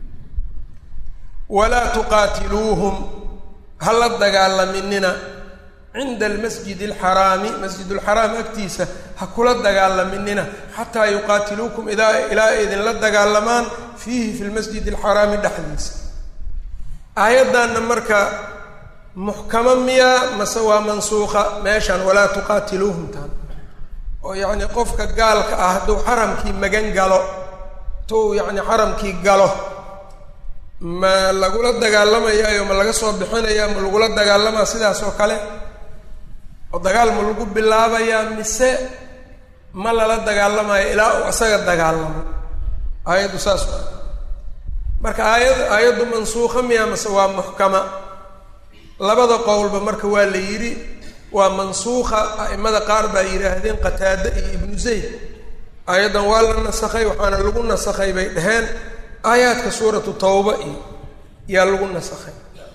walaa tuqaatiluuhum ha la dagaalaminina cinda almasjid alxaraami masjidulxaraam agtiisa ha kula dagaalaminina xataa yuqaatiluukum idaa ilaa ay idinla dagaalamaan fiihi fi lmasjid alxaraami dhexdiisa aayaddanna marka muxkamo miyaa mase waa mansuuqa meeshan walaa tuqaatiluuhum taan oo yacni qofka gaalka ah hadduu xaramkii magan galo tuu yacni xaramkii galo ma lagula dagaalamayaayo ma laga soo bixinaya ma lagula dagaalamaa sidaas oo kale oo dagaal ma lagu bilaabayaa mise ma lala dagaalamayo ilaa uu isaga dagaalamo aayaddu saas waa marka aayad aayaddu mansuuqa miya mase waa muxkama labada qowlba marka waa la yidhi waa mansuuqa a'imada qaar baa yidhaahdeen qataade iyo ibnu zayd aayaddan waa la nasakhay waxaana lagu nasakhay bay dhaheen aayaadka suuratu tawba iyo yaa lagu nasakhay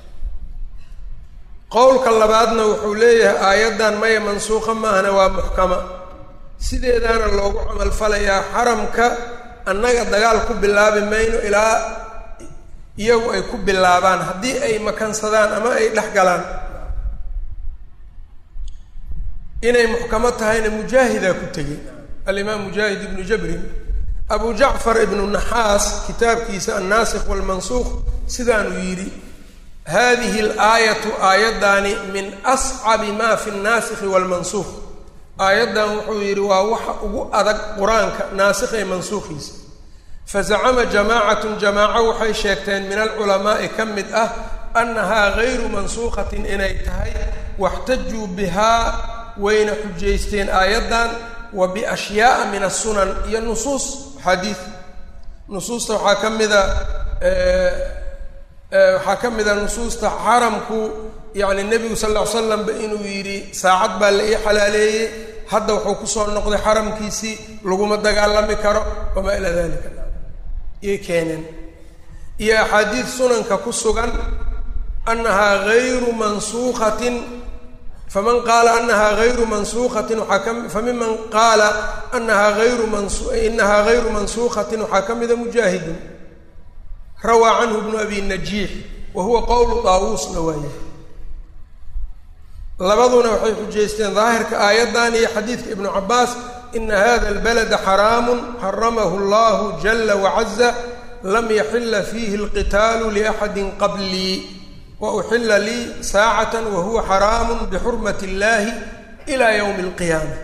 qowlka labaadna wuxuu leeyahay aayaddan maya mansuuqa maahana waa muxkama sideedaana loogu camalfalayaa xaramka annaga dagaal ku bilaabi mayno ilaa iyagu ay ku bilaabaan haddii ay makansadaan ama ay dhex galaan inay muxkamo tahayna mujaahidaa ku tegey alimaam mujaahid ibnu jabrin abu jacfar ibnu naxaas kitaabkiisa annaasikh walmansuuq sidaanuu yidhi hadihi alaayatu aayaddaani min ascabi maa fi nnaasikhi waalmansuuq aayaddan wuxuu yidhi waa waxa ugu adag qur-aanka naasikh ee mansuukhiisa fazacama jamaacatun jamaaco waxay sheegteen min alculamaa'i ka mid ah annahaa gayru mansuukhatin inay tahay waxtajuu bihaa wayna xujaysteen aayaddan wa biashyaa'a min asunan iyo nusuus xadiid nusuusta waxaa ka mida waxaa ka mid a nusuusta xaramku yacni nebigu sal ll ly slamba inuu yidhi saacad baa la ii xalaaleeyey hadda wuxuu kusoo noqday xaramkiisii laguma dagaalami karo wamaa ilaa dalika iyay keeneen iyo axaadiid sunanka ku sugan annahaa gayru mansuukatin faman qaala anahaa gayru mansuukatin waxaa ka famiman qaala anahaa ayru man inahaa gayru mansuukatin waxaa ka mida mujaahidun rawaa canhu bnu abi najiix wa huwa qowlu daawuusna waaye labaduna waxay xujaysteen daahirka aayaddan iyo xadiidka ibnu cabaas ina hada albalada xaraamun xaramahu allahu jala wacaza lam yaxila fiihi alqitaalu liaxadi qablii wa uxila lii saacata wa huwa xaraamu bixurmati illahi ila ywmi alqiyaama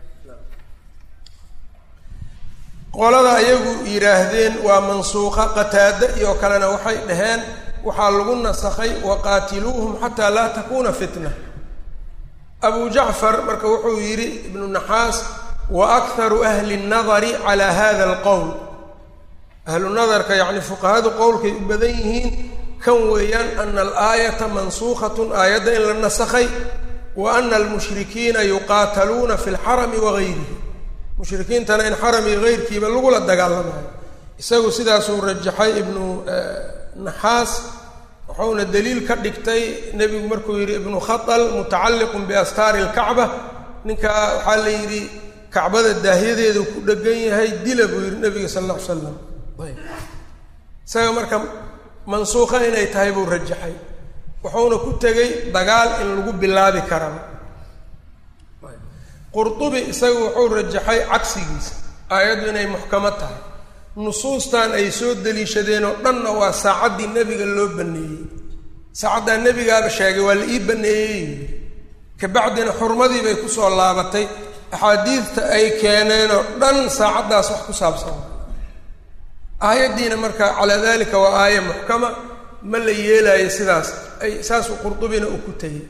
qolada ayagu yidhaahdeen waa mansuuqa qataada iyo kalena waxay dhaheen waxaa lagu nasakhay waqaatiluuhum xataa laa takuna fitna abu jacfar marka wuxuu yidhi ibnu naxaas wa akharu ahli nnadari calaa hada alqowl ahlu nadarka yacni fuqahadu qowlkay u badan yihiin kan weeyaan ana alaayata mansuukhatun aayadda in la nasakhay wa ana almushrikiina yuqaataluuna fi lxarami wagayrihi mushrikiintana in xaram iyo heyrkiiba lagula dagaalamayo isagu sidaasuu rajaxay ibnu naxaas wuxuuna daliil ka dhigtay nebigu markuu yidhi ibnu khatal mutacalliqun biastaari alkacba ninkaa waxaa la yidhi kacbada daahyadeedu ku dhegan yahay dila buu yidhi nebiga sal alla ly slam ayb isaga marka mansuuqa inay tahay buu rajaxay wuxuuna ku tegey dagaal in lagu bilaabi karaba qurdubi isagu wuxuu rajaxay cagsigiisa aayaddu inay muxkamo tahay nusuustan ay soo deliishadeen oo dhanna waa saacaddii nebiga loo baneeyey saacaddaa nebigaaba sheegay waa la ii baneeyey yidhi kabacdina xurmadii bay kusoo laabatay axaadiidta ay keeneenoo dhan saacaddaas wax ku saabsan aayaddiina marka calaa dalika waa aaya muxkama ma la yeelaayo sidaas ay saasuu qurdubina uu ku tegey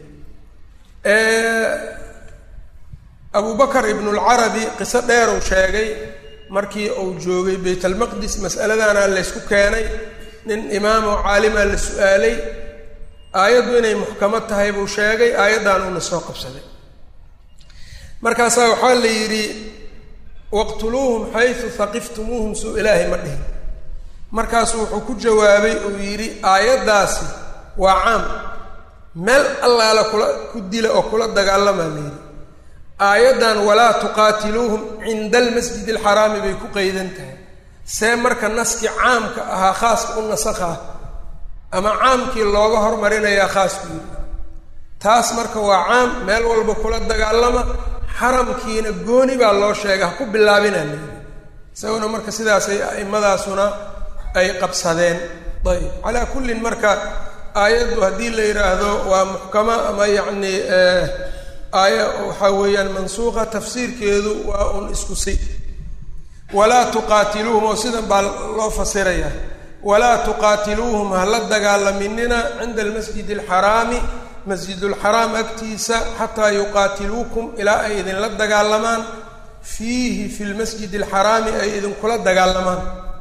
abu bakar ibnulcarabi qiso dheeruu sheegay markii uu joogay bayt almaqdis mas'aladana laysku keenay nin imaamoo caalimaa la su-aalay aayaddu inay muxkamo tahay buu sheegay aayaddan uuna soo qabsaday markaasaa waxaa la yidhi waqtuluuhum xaysu haqiftumuuhum suu ilaahay ma dhihin markaasuu wuxuu ku jawaabay uu yidhi aayaddaasi waa caam meel allaala kula ku dila oo kula dagaalamaa la yidhi aayaddan walaa tuqaatiluuhum cinda almasjid alxaraami bay ku qeydan tahay see marka naskii caamka ahaa khaaska u nasakhaa ama caamkii looga hormarinayaa khaasku yidhi taas marka waa caam meel walba kula dagaalama xaramkiina gooni baa loo sheegay ha ku bilaabinaa la yidhi isaguna marka sidaasay aimadaasuna ay qabsadeen ayb calaa kullin marka aayaddu haddii la yidhaahdo waa muxkamo ama yacni aaya waxaa weeyaan mansuuqa tafsiirkeedu waa un isku si walaa tuqaatiluuhum oo sidan baa loo fasiraya walaa tuqaatiluuhum hala dagaalaminina cinda almasjid alxaraami masjidulxaraam agtiisa xataa yuqaatiluukum ilaa ay idinla dagaalamaan fiihi fi lmasjid alxaraami ay idinkula dagaalamaan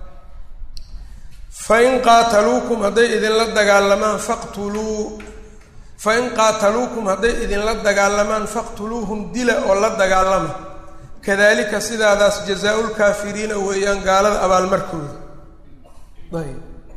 fain qaataluukum hadday idinla dagaalamaan faqtuluu fain qaataluukum hadday idinla dagaalamaan faqtuluuhum dila oo la dagaalama kadalika sidaadaas jazaa-ulkaafiriina weeyaan gaalada abaalmarkooda ayb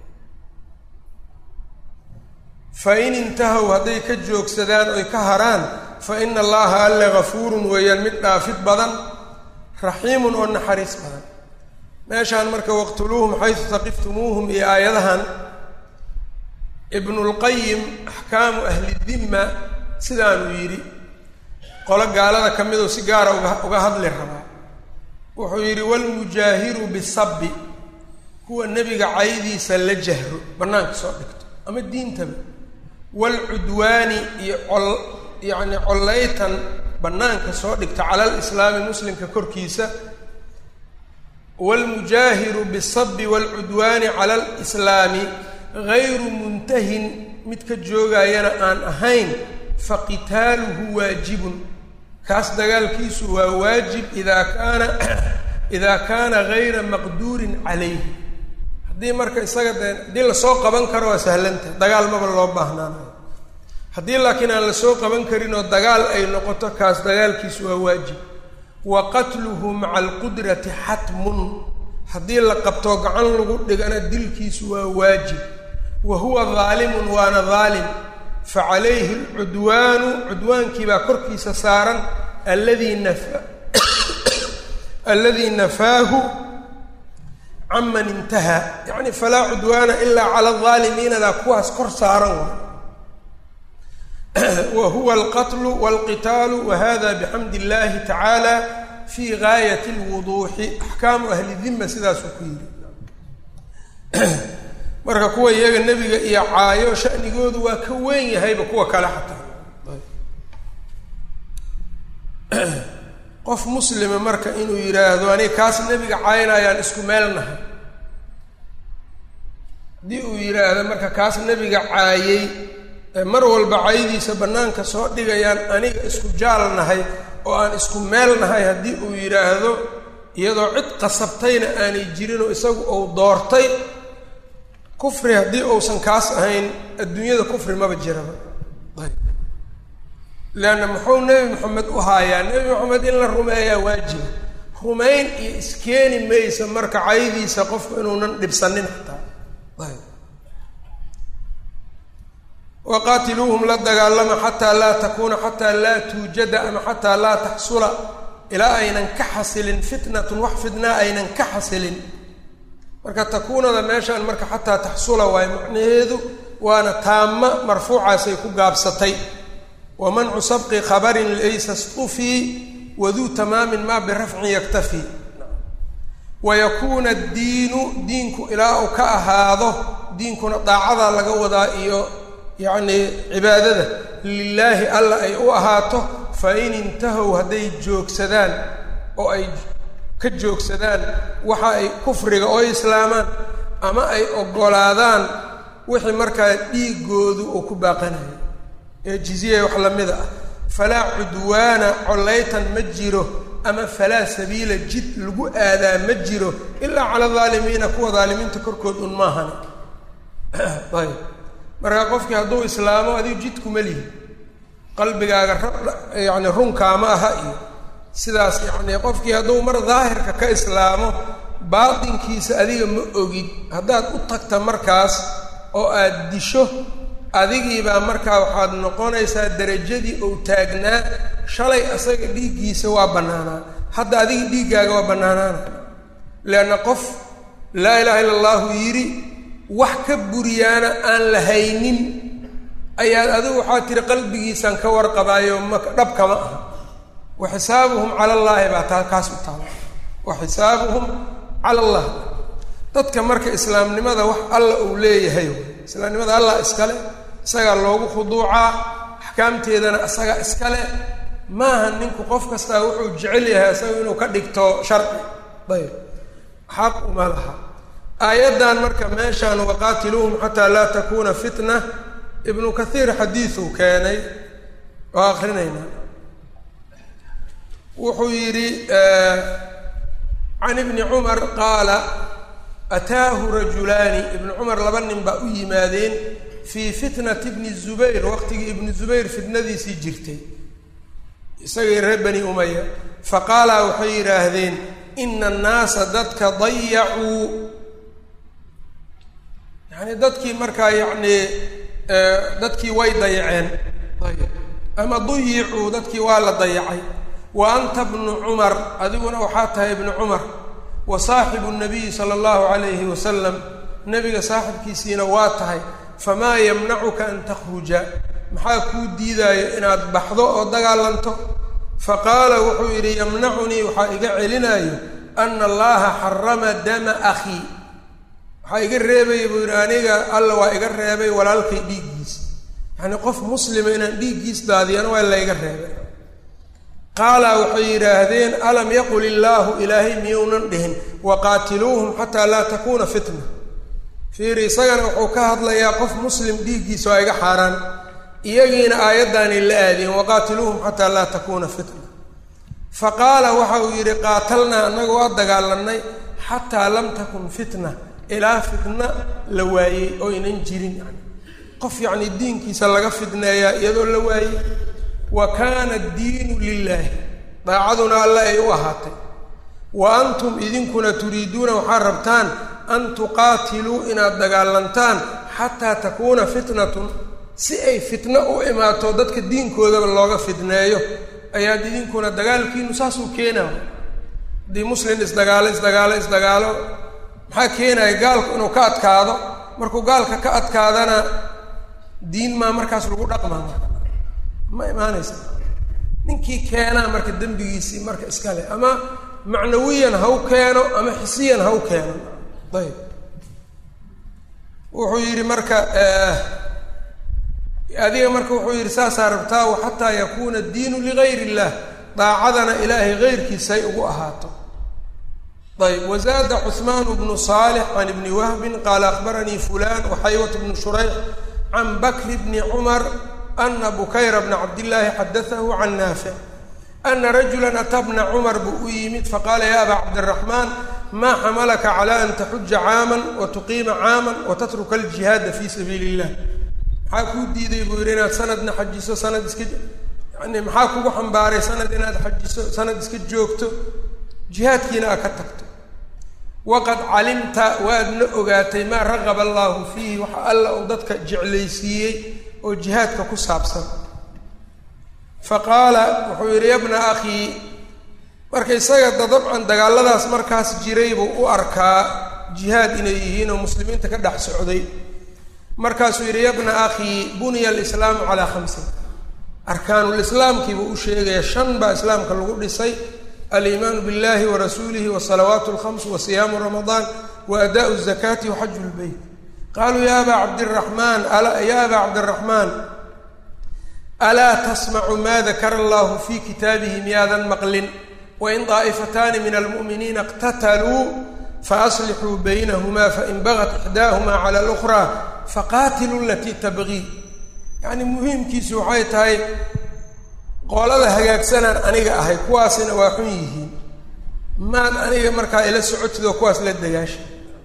fa in intahow hadday ka joogsadaan oy ka haraan fa ina allaha alle gafuurun weeyaan mid dhaafid badan raxiimun oo naxariis badan meeshaan marka waqtuluuhum xaysu taqiftumuuhum iyo aayadahan ibnulqayim axkaamu ahli dimma sidaanuu yidhi qolo gaalada ka miduu si gaara uga uga hadli rabaa wuxuu yidhi walmujaahiru bisabbi kuwa nebiga caydiisa la jahro bannaanka soo dhigto ama diintaba waalcudwaani iyo col yacni collaytan bannaanka soo dhigta cala alislaami muslimka korkiisa waalmujaahiru bisabi waalcudwaani cala alislaami gayru muntahin mid ka joogayana aan ahayn faqitaaluhu waajibun kaas dagaalkiisu waa waajib idaa kaana idaa kaana gayra maqduurin calayhi haddii marka isaga dee haddii lasoo qaban karo waa sahlanta dagaal maba loo baahnaanayo haddii laakiin aan lasoo qaban karin oo dagaal ay noqoto kaas dagaalkiisu waa waajib wa qatluhu maca alqudrati xatmun haddii la qabtoo gacan lagu dhigana dilkiisu waa waajib wa huwa daalimun waana daalim fa calayhi alcudwaanu cudwaankiibaa korkiisa saaran alladii nafa alladii nafaahu caman intahaa yacni falaa cudwaana ilaa cala aldaalimiinadaa kuwaas kor saaran wa wa huwa alqatlu walqitaalu wa hada bixamdi illahi tacaala fi gaayat lwuduuxi axkaamu ahli dimma sidaasuu ku yidhi marka kuwa iyaga nebiga iyo caayo shanigoodu waa ka weyn yahayba kuwa kale xataa qof muslima marka inuu yidhaahdo aniga kaas nebiga caynayaan isku meel nahay haddii uu yidhaahdo marka kaas nebiga caayey mar walba caydiisa bannaanka soo dhigayaan aniga isku jaal nahay oo aan isku meel nahay haddii uu yidhaahdo iyadoo cid qasabtayna aanay jirinoo isagu uu doortay kufri haddii uusan kaas ahayn adduunyada kufri maba jiraba leanna muxuu nebi maxamed u haayaa nebi maxamed in la rumeeyaa waajiba rumayn iyo iskeeni maysa marka caydiisa qofku inuunan dhibsanin xataa ayb waqaatiluuhum la dagaalama xataa laa takuuna xataa laa tuujada ama xataa laa taxsula ilaa aynan ka xasilin fitnatun wax fitnaa aynan ka xasilin marka takuunada meeshaan marka xataa taxsula waayo macnaheedu waana taama marfuucaasay ku gaabsatay wa mancu sabqi khabarin laysa stufii waduu tamaamin maa birafcin yaktafi wa yakuuna addiinu diinku ilaa uu ka ahaado diinkuna daacadaa laga wadaa iyo yacni cibaadada lilaahi alla ay u ahaato fa in intahow hadday joogsadaan oo ay ka joogsadaan waxa ay kufriga oo islaamaan ama ay oggolaadaan wixii markaa dhiigoodu uu ku baaqanayo ee jiziya wax lamida ah falaa cudwaana collaytan ma jiro ama falaa sabiila jid lagu aadaa ma jiro ilaa cala daalimiina kuwa daalimiinta korkood un maahana ayb markaa qofkii hadduu islaamo adigu jidkuma lihi qalbigaaga yani runkaama aha iyo sidaas yacni qofkii hadduu mar daahirka ka islaamo baatinkiisa adiga ma ogid haddaad u tagta markaas oo aad disho adigiibaa markaa waxaad noqonaysaa derajadii ou taagnaa shalay asaga dhiiggiisa waa bannaanaa hadda adiga dhiiggaaga waa bannaanaana leanna qof laa ilaaha illa allahu yidhi wax ka buriyaana aan la haynin ayaad adigu waxaa tiri qalbigiisaan ka warqabaayo ma dhabkama aha wa xisaabuhum cala allaahi baa taa kaas u taala wa xisaabuhum cala allah dadka marka islaamnimada wax alla uu leeyahay islaamnimada allah iskale isagaa loogu khuduucaa axkaamteedana isagaa iskale maaha ninku qof kastaa wuxuu jecel yahay isaga inuu ka dhigto sharci ayb xaq uma laha aayaddan marka meeshaan waqaatiluuhum xataa laa takuuna fitna ibnu kathiir xadiiduu keenay oo akrinaynaa wuxuu yidhi can ibni cumar qaala ataahu rajulaani ibnu cumar laba nin baa u yimaadeen fii fitnati bni zubayr waqtigii ibnu zubayr fitnadiisii jirtay isagii reer bani umaya faqaalaa waxay yidhaahdeen ina annaasa dadka dayacuu yacni dadkii markaa yacni dadkii way dayaceen ayb ama duyicuu dadkii waa la dayacay wa anta bnu cumar adiguna waxaa tahay ibnu cumar wa saaxibu nabiyi sala allahu calayhi wasalam nebiga saaxibkiisiina waa tahay famaa yamnacuka an takhruja maxaa kuu diidaayo inaad baxdo oo dagaalanto faqaala wuxuu yidhi yamnacunii waxaa iga celinayo ana allaha xarama dama akhii waxaa iga reebaya buu yidhi aniga alla waa iga reebay walaalkay dhiiggiisa yacnii qof muslima inaan dhiiggiis daadiyana waa layga reebay qaala waxay yidhaahdeen alam yaqul illaahu ilaahay miyounan dhihin waqaatiluuhum xataa laa takuuna fitna fiiri isagana wuxuu ka hadlayaa qof muslim dhiiggiisa waa iga xaaraan iyagiina aayaddaanay la aadiyeen waqaatiluuhum xataa laa takuuna fitna fa qaala waxa uu yidhi qaatalnaa annaga waa dagaalanay xataa lam takun fitna ilaa fitna la waayey oo ynan jirin yani qof yacni diinkiisa laga fidneeyaa iyadoo la waayey wa kaana addiinu lilaahi daacaduna alle ay u ahaatay wa antum idinkuna turiiduuna waxaad rabtaan an tuqaatiluu inaad dagaalantaan xataa takuuna fitnatun si ay fitno u imaato dadka diinkoodaba looga fidneeyo ayaad idinkuna dagaalkiinu saasuu keenaa haddii muslim isdagaalo isdagaalo isdagaalo maxaa keenaya gaalku inuu ka adkaado markuu gaalka ka adkaadana diin maa markaas lagu dhaqmaa ma imaanaysa ninkii keenaa marka dembigiisii marka iskale ama macnawiyan ha u keeno ama xisiyan ha u keeno ayb wuxuu yidhi marka adiga marka wuxuu yidhi saasaa rabtaa wa xataa yakuuna addiinu ligayr illah daacadana ilaahay gayrkiisa ay ugu ahaato ayb wazaada cuثmaan bnu صaalix can ibni wahbin qaala akbaranii fulan waxaywat bnu shurayx can bakri bni cumar ana bukayra bna cabdillaahi xadaahu can naafic ana rajula ataa bna cumar buu u yimid faqaala ya aba cabdiraxmaan maa xamalaka cala an taxuja caaman wa tuqiima caaman wa tatruka aljihaada fi sabiili illah maxaa kuu diiday buu yidhi inaad sanadna xajiso sanad iska yani maxaa kugu xambaaray sanad inaad xajiso sanad iska joogto jihaadkiina aad ka tagto waqad calimta waadna ogaatay maa raqaba allaahu fiihi waxa alla uu dadka jeclaysiiyey oo jihaadka ku saabsan fa qaala wuxuu yidhi yabna akhii marka isaga da dabcan dagaalladaas markaas jiray buu u arkaa jihaad inay yihiin oo muslimiinta ka dhex socday markaasuu yidhi yabna akhii buniya alislaamu calaa khamsin arkaanulislaamkiibuu u sheegaya shan baa islaamka lagu dhisay aliimaanu biاllahi warasuulihi wasalawaat اlkhams wasiyaamu ramadaan waadaءu الzakaati waxaju lbeyt qaluu ya aba cabdiraxmaan ya aba cabdiraxmaan alaa tasmacu ma dakara allahu fi kitaabihi miyaadan maqlin wain daa'ifataani min almu'miniina اqtataluu faaslixuu baynahuma fain bagat ixdaahuma cala اlأkhraa faqaatiluu alatii tabgii yacni muhiimkiisu waxay tahay qolada hagaagsanaan aniga ahay kuwaasina waa xun yihiin maad aniga markaa ila socotid oo kuwaas la dagaasha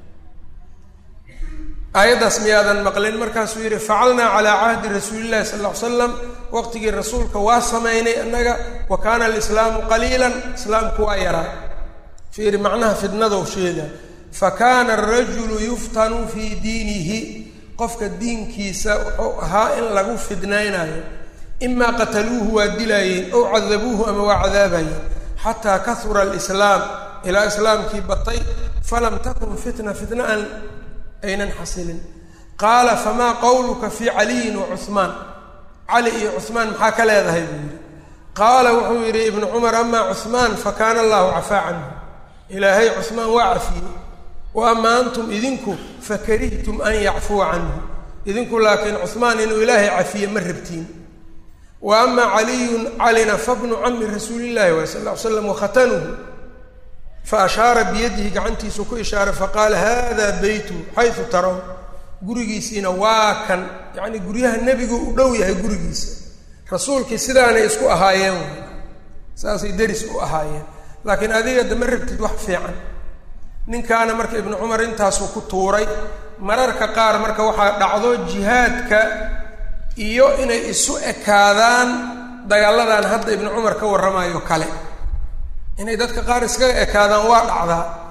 aayaddaas miyaadan maqlin markaasuu yidhi facalnaa calaa cahdi rasuulillahi sal ll ly slam waqtigii rasuulka waa samaynay annaga wa kaana alislaamu qaliilan islaamku waa yaraa fiiri macnaha fidnadou sheega fa kaana arajulu yuftanu fii diinihi qofka diinkiisa wuxuu ahaa in lagu fidnaynayo imaa qataluuhu waa dilaayeen ow cadabuuhu ama waa cadaabayeen xataa kahura alislaam ilaa islaamkii batay falam takun fitna fitna aan aynan xasilin qaala famaa qowluka fii caliyin wa cuhmaan cali iyo cuhmaan maxaa ka leedahay buu yidhi qaala wuxuu yidhi ibnu cumar amaa cuhmaan fa kaana allahu cafaa canhu ilaahay cuhmaan waa cafiyey wa amaa antum idinku fakarihtum an yacfuwa canhu idinku laakiin cuhmaan inuu ilaahay cafiye ma rabtiin wa ama caliyun calina fabnu cami rasuulillahi waay sal ll ly slam wakatanuhu fa ashaara biyadihi gacantiisu ku ishaaray faqaala hada beytu xaysu taraw gurigiisiina waa kan yacni guryaha nebigu u dhow yahay gurigiisa rasuulkii sidaanay isku ahaayeen saasay deris u ahaayeen laakiin adiga dama rabtid wax fiican ninkaana marka ibnu cumar intaasuu ku tuuray mararka qaar marka waxaa dhacdo jihaadka iyo inay isu ekaadaan dagaaladan hadda ibnu cumar ka warramayo kale inay dadka qaar iskaga ekaadaan waa dhacdaa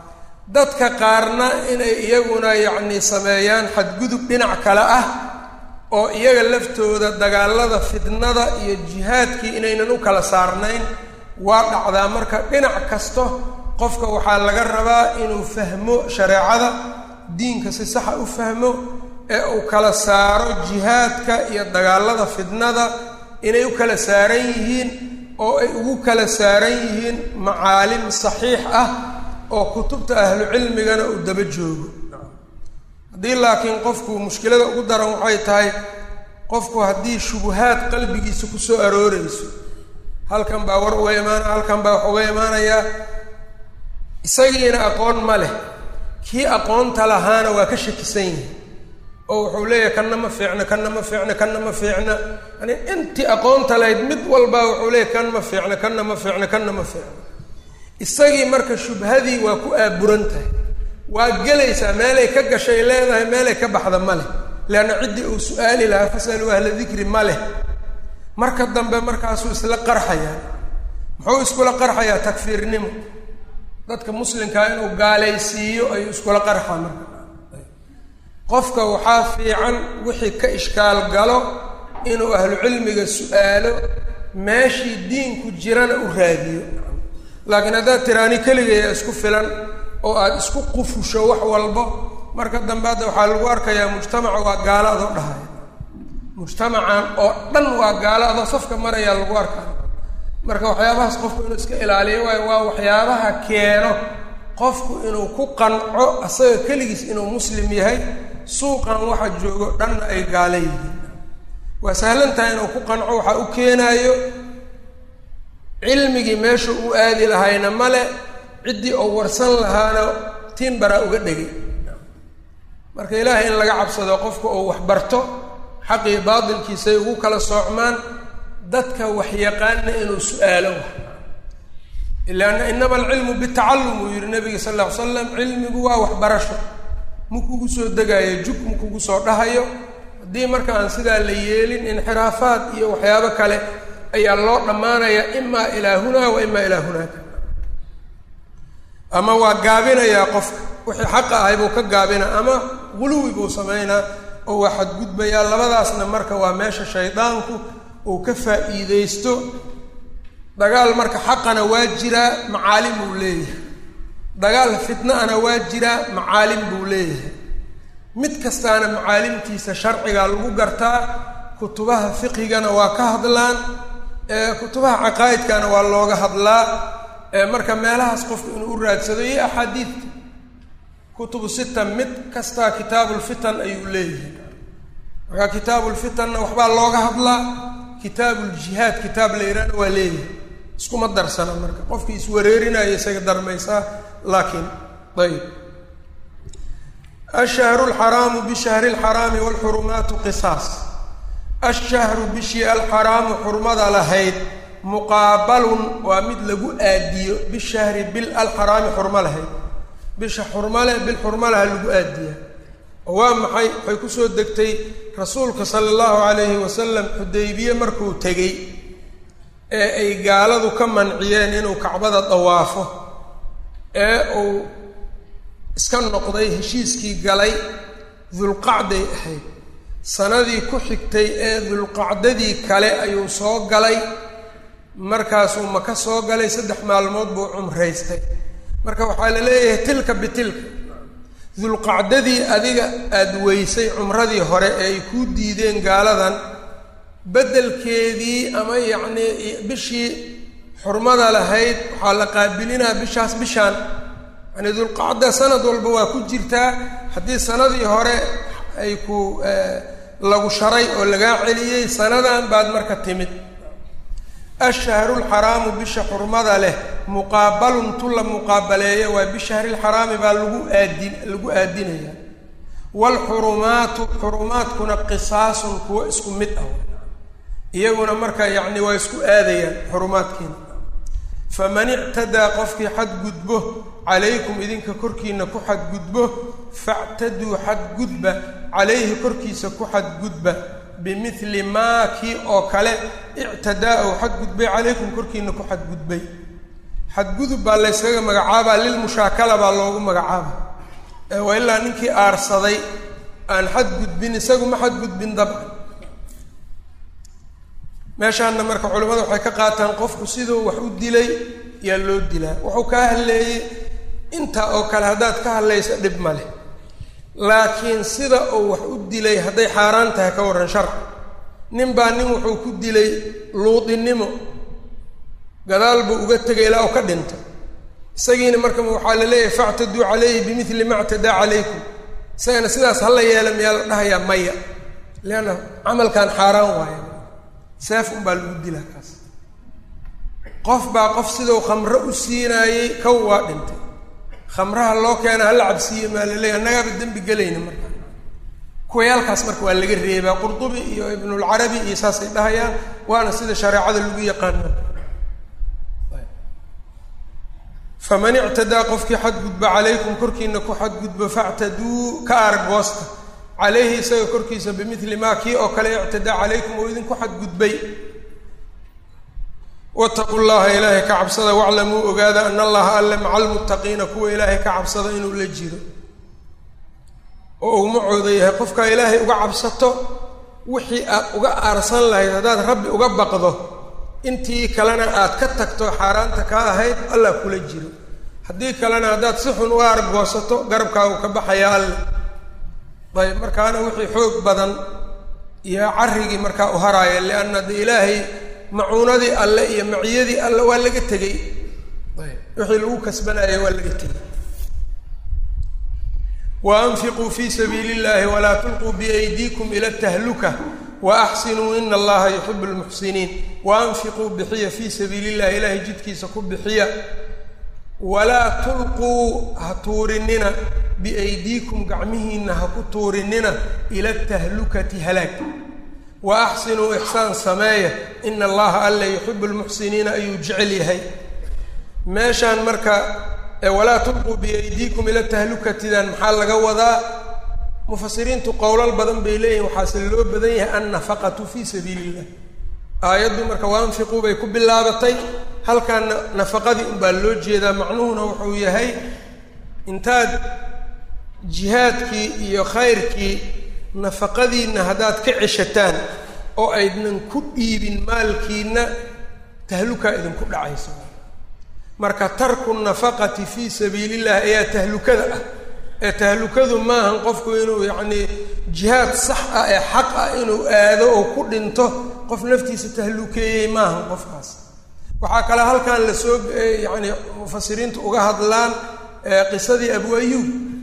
dadka qaarna inay iyaguna yacni sameeyaan xadgudub dhinac kale ah oo iyaga laftooda dagaalada fitnada iyo jihaadkii inaynan u kala saarnayn waa dhacdaa marka dhinac kasto qofka waxaa laga rabaa inuu fahmo shareecada diinka si saxa u fahmo ee uu kala saaro jihaadka iyo dagaalada fitnada inay u kala saaran yihiin oo ay ugu kala saaran yihiin macaalim saxiix ah oo kutubta ahlu cilmigana uu daba joogo haddii laakiin qofku mushkilada ugu daran waxay tahay qofku haddii shubuhaad qalbigiisa ku soo arooreyso halkan baa war uga imaanaya halkan baa wax uga imaanayaa isagiina aqoon ma leh kii aqoonta lahaana waa ka shakisan yihi oo wuxuu leeyahay kanna ma fiicna kanna ma fiicna kanna ma fiicna yani intii aqoonta lahayd mid walbaa wuxuu leeyahy kan ma fiicna kanna ma fiicna kanna ma fiicna isagii marka shubhadii waa ku aaburan tahay waa gelaysaa meelay ka gashay leedahay meelay ka baxda ma leh leanna ciddii uu su-aali lahaa fasaluu ahla dikri ma leh marka dambe markaasuu isla qarxayaa muxuu iskula qarxayaa takfiirnimo dadka muslimkaa inuu gaalaysiiyo ayuu iskula qarxaa marka qofka waxaa fiican wixii ka ishkaal galo inuu ahlu cilmiga su-aalo meeshii diinku jirana u raadiyo laakiin haddaad tiraani keligaya isku filan oo aada isku qufusho wax walbo marka dambe hadda waxaa lagu arkayaa mujtamaca waa gaalo adoo dhahay mujtamacan oo dhan waa gaalo adoo safka marayaa lagu arkaa marka waxyaabahaas qofku inuu iska ilaaliyo waayo waa waxyaabaha keeno qofku inuu ku qanco asaga keligiis inuu muslim yahay suuqan waxa joogo dhanna ay gaalo yihiin waa sahlan tahay inuu ku qanco waxaa u keenaayo cilmigii meesha u aadi lahayna male ciddii oo warsan lahaana tiin baraa uga dhegay marka ilaahay in laga cabsado qofka oo wax barto xaqii baatilkiisay ugu kala soocmaan dadka waxyaqaana inuu su-aalo wax ilaana inama alcilmu bitacallum uu yihi nabiga sal lla ly slam cilmigu waa waxbarasho ma kugu soo degaayo jug ma kugu soo dhahayo haddii marka aan sidaa la yeelin inxiraafaad iyo waxyaabo kale ayaa loo dhammaanaya imaa ilaa hunaa wa imaa ilaa hunaaka ama waa gaabinayaa qofka wixii xaqa ahay buu ka gaabinaa ama guluwi buu samaynaa oo waa xadgudbayaa labadaasna marka waa meesha shaydaanku uu ka faa'iideysto dagaal marka xaqana waa jiraa macaalim buu leeyahay dagaal fitna-ana waa jiraa macaalim buu leeyahay mid kastaana macaalimtiisa sharciga lagu gartaa kutubaha fiqhigana waa ka hadlaan kutubaha caqaa'idkana waa looga hadlaa marka meelahaas qofku inuu u raadsado iyo axaadiidta kutubu sita mid kastaa kitaabulfitan ayuu leeyahay marka kitaabulfitanna waxbaa looga hadlaa kitaabuljihaad kitaab la yihahna waa leeyahay iskuma darsana marka qofkii iswareerinaya isaga darmaysaa laakiin ayb ashahru lxaraamu bishahri lxaraami waalxurumaatu qisaas ashahru bishii alxaraamu xurmada lahayd muqaabalun waa mid lagu aadiyo bishahri bil alxaraami xurmo lahayd bisha xurmale bil xurmalaha lagu aadiyaa oo waa maxay waxay kusoo degtay rasuulka sala allahu calayhi wasalam xudaybiye markuu tegey ee ay gaaladu ka manciyeen inuu kacbada dawaafo ee uu iska noqday heshiiskii galay dulqacday ahayd sanadii ku xigtay ee dulqacdadii kale ayuu soo galay markaasuu maka soo galay saddex maalmood buu cumraystay marka waxaa la leeyahay tilka bitilka dulqacdadii adiga aada weysay cumradii hore ee ay kuu diideen gaaladan beddelkeedii ama yacnii bishii xurmada lahayd waxaa la qaabilinaa bishaas bishaan yani dulqacda sanad walba waa ku jirtaa haddii sanadii hore ay ku lagu sharay oo lagaa celiyey sanadan baad marka timid ashahru lxaraamu bisha xurmada leh muqaabalun tu la muqaabaleeya waa bishahri lxaraami baa lagu aadin lagu aadinaya waalxurumaatu xurumaadkuna qisaasun kuwo isku mid ah iyaguna marka yacni waa isku aadayaan xurumaadkiina faman ictadaa qofkii xadgudbo calaykum idinka korkiina ku xadgudbo factaduu xadgudba calayhi korkiisa ku xadgudba bimili maa kii oo kale ictadaa ou xadgudbay calaykum korkiina ku xadgudbay xadgudub baa layskaga magacaabaa lilmushaakala baa loogu magacaaba waa ilaa ninkii aarsaday aan xadgudbin isagu ma xadgudbin dabcan meeshaanna marka culimmada waxay ka qaataan qofku siduu wax u dilay yaa loo dilaa wuxuu kaa hadleeyey intaa oo kale haddaad ka hadlayso dhib ma leh laakiin sida uu wax u dilay hadday xaaraan tahay ka warran sharc nin baa nin wuxuu ku dilay luudinimo gadaal buu uga tegay ilaa u ka dhinta isagiina marka waxaa la leeyahay factaduu calayhi bimili ma ctadaa calaykum isagana sidaas hala yeela miyaa la dhahayaa maya leanna camalkan xaaraan waaya seef unbaa lagu dilaa kaas qof baa qof sidau khamro u siinaayey kow waa dhintay khamraha loo keena hala cabsiiye maa la leeyahy annagaaba dembi gelayna marka kuwayaalkaas marka waa laga reebaa qurdubi iyo ibnulcarabi iyo saasay dhahayaan waana sida shareecada lagu yaqaano faman ictadaa qofkii xadgudba calaykum korkiina ku xadgudbo factaduu ka argoosta calayhi isaga korkiisa bimili maa kii oo kale ictadaa calaykum oo idinku xadgudbay wataqu llaha ilaahay ka cabsada waclamuu ogaada ana allaha alle maca almuttaqiina kuwa ilaahay ka cabsada inuu la jiro oo uu macooda yahay qofkaa ilaahay uga cabsato wixii aad uga aarsan lahayd haddaad rabbi uga baqdo intii kalena aad ka tagto xaaraanta kaa ahayd allah kula jiro haddii kalena haddaad si xun u argoosato garabkaagu ka baxaya alle ayb markaana wixii xoog badan iyo carrigii markaa u haraaya lianna de ilaahay macuunadii alle iyo maciyadii alle waa laga tegey wixii lagu kasbanaya waa laga tegey wa anfiquu fi sabiili illahi walaa tulquu biaydiikum ila tahluka waaxsinuu ina allaha yuxibu lmuxsiniin waanfiquu bixiya fii sabiili illahi ilaahay jidkiisa ku bixiya walaa tulquu ha tuurinina biaydiikum gacmihiinna ha ku tuurinina ila tahlukati halaag wa axsinuu ixsaan sameeya ina allaha alla yuxibu lmuxsiniina ayuu jecel yahay meeshaan marka walaa tulquu biaydiikum ila tahlukatidan maxaa laga wadaa mufasiriintu qowlal badan bay leeyihin waxaase loo badan yahay annafaqatu fii sabiili illah aayaddu marka waanfiquu bay ku bilaabatay halkaana nafaqadii unbaa loo jeedaa macnuhuna wuxuu yahay intaad jihaadkii iyo khayrkii nafaqadiinna haddaad ka ceshataan oo aydnan ku dhiibin maalkiinna tahlukaa idinku dhacayso marka tarku nafaqati fii sabiili illahi ayaa tahlukada ah ee tahlukadu maahan qofku inuu yacnii jihaad sax ah ee xaq ah inuu aado oo ku dhinto qof naftiisa tahlukeeyey maahan qofkaas waxaa kale halkan lasoo yacni mufasiriintu uga hadlaan qisadii abu ayuub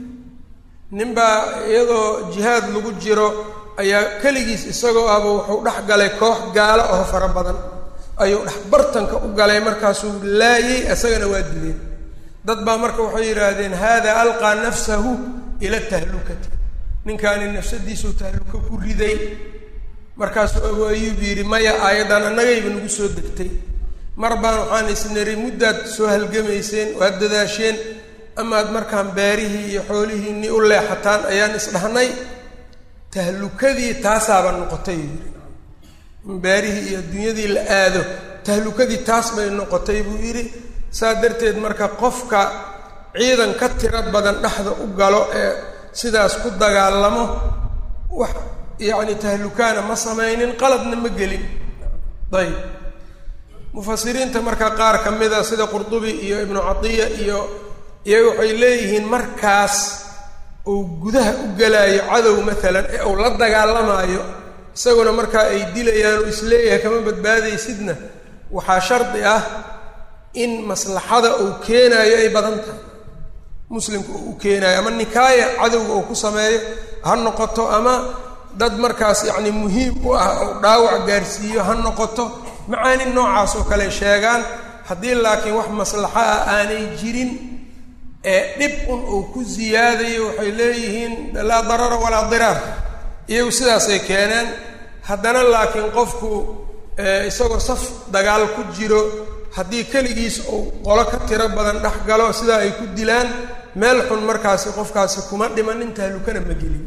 ninbaa iyadoo jihaad lagu jiro ayaa keligiis isagoo ahba wuxuu dhex galay koox gaalo oo fara badan ayuu dhex bartanka u galay markaasuu laayey isagana waa dileen dad baa marka waxay yidhaahdeen hada alqaa nafsahu ila tahlukati ninkaani nafsadiisuu tahluko ku riday markaasuu abu ayuub yidhi maya aayaddan annagayba nagu soo degtay mar baan waxaan isniri muddaad soo halgamayseen waad dadaasheen amaad markaan beerihii iyo xoolihiinii u leexataan ayaan isdhahnay tahlukadii taasaaba noqotay yidhi in beerihii iyo adduunyadii la aado tahlukadii taas bay noqotay buu yidhi saa darteed marka qofka ciidan ka tiro badan dhexda u galo ee sidaas ku dagaalamo wax yacni tahlukaana ma samaynin qaladna ma gelin ayb mufasiriinta marka qaar ka mida sida qurdubi iyo ibnu catiya iyo iyaga waxay leeyihiin markaas uu gudaha u gelaayo cadow maalan ee uu la dagaalamaayo isaguna markaa ay dilayaan uu isleeyahay kama badbaadaysidna waxaa shardi ah in maslaxada uu keenaayo ay badan tahay muslimka uu u keenaayo ama nikaaya cadowga uu ku sameeyo ha noqoto ama dad markaas yacni muhiim u ah ou dhaawac gaarsiiyo ha noqoto macaani noocaas oo kale sheegaan haddii laakiin wax maslaxo ah aanay jirin ee dhib un uu ku siyaadayo waxay leeyihiin laa darara walaa diraar iyagu sidaasay keeneen haddana laakiin qofku isagoo saf dagaal ku jiro haddii keligiis uu qolo ka tiro badan dhex galo sidaa ay ku dilaan meel xun markaasi qofkaasi kuma dhimanin tahlukana ma gelin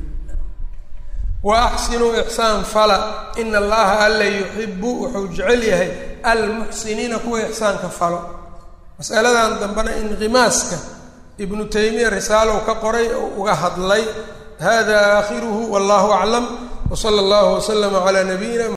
wa axsinuu ixsaan fala ina allaha alla yuxibu wuxuu jecel yahay almuxsiniina kuwa ixsaanka falo masaladan dambena inqimaaska ibnu taymiya risaalow ka qoray oo uga hadlay hada aakhiruhu wallahu aclam wsala allahu waslama calaa nabiyina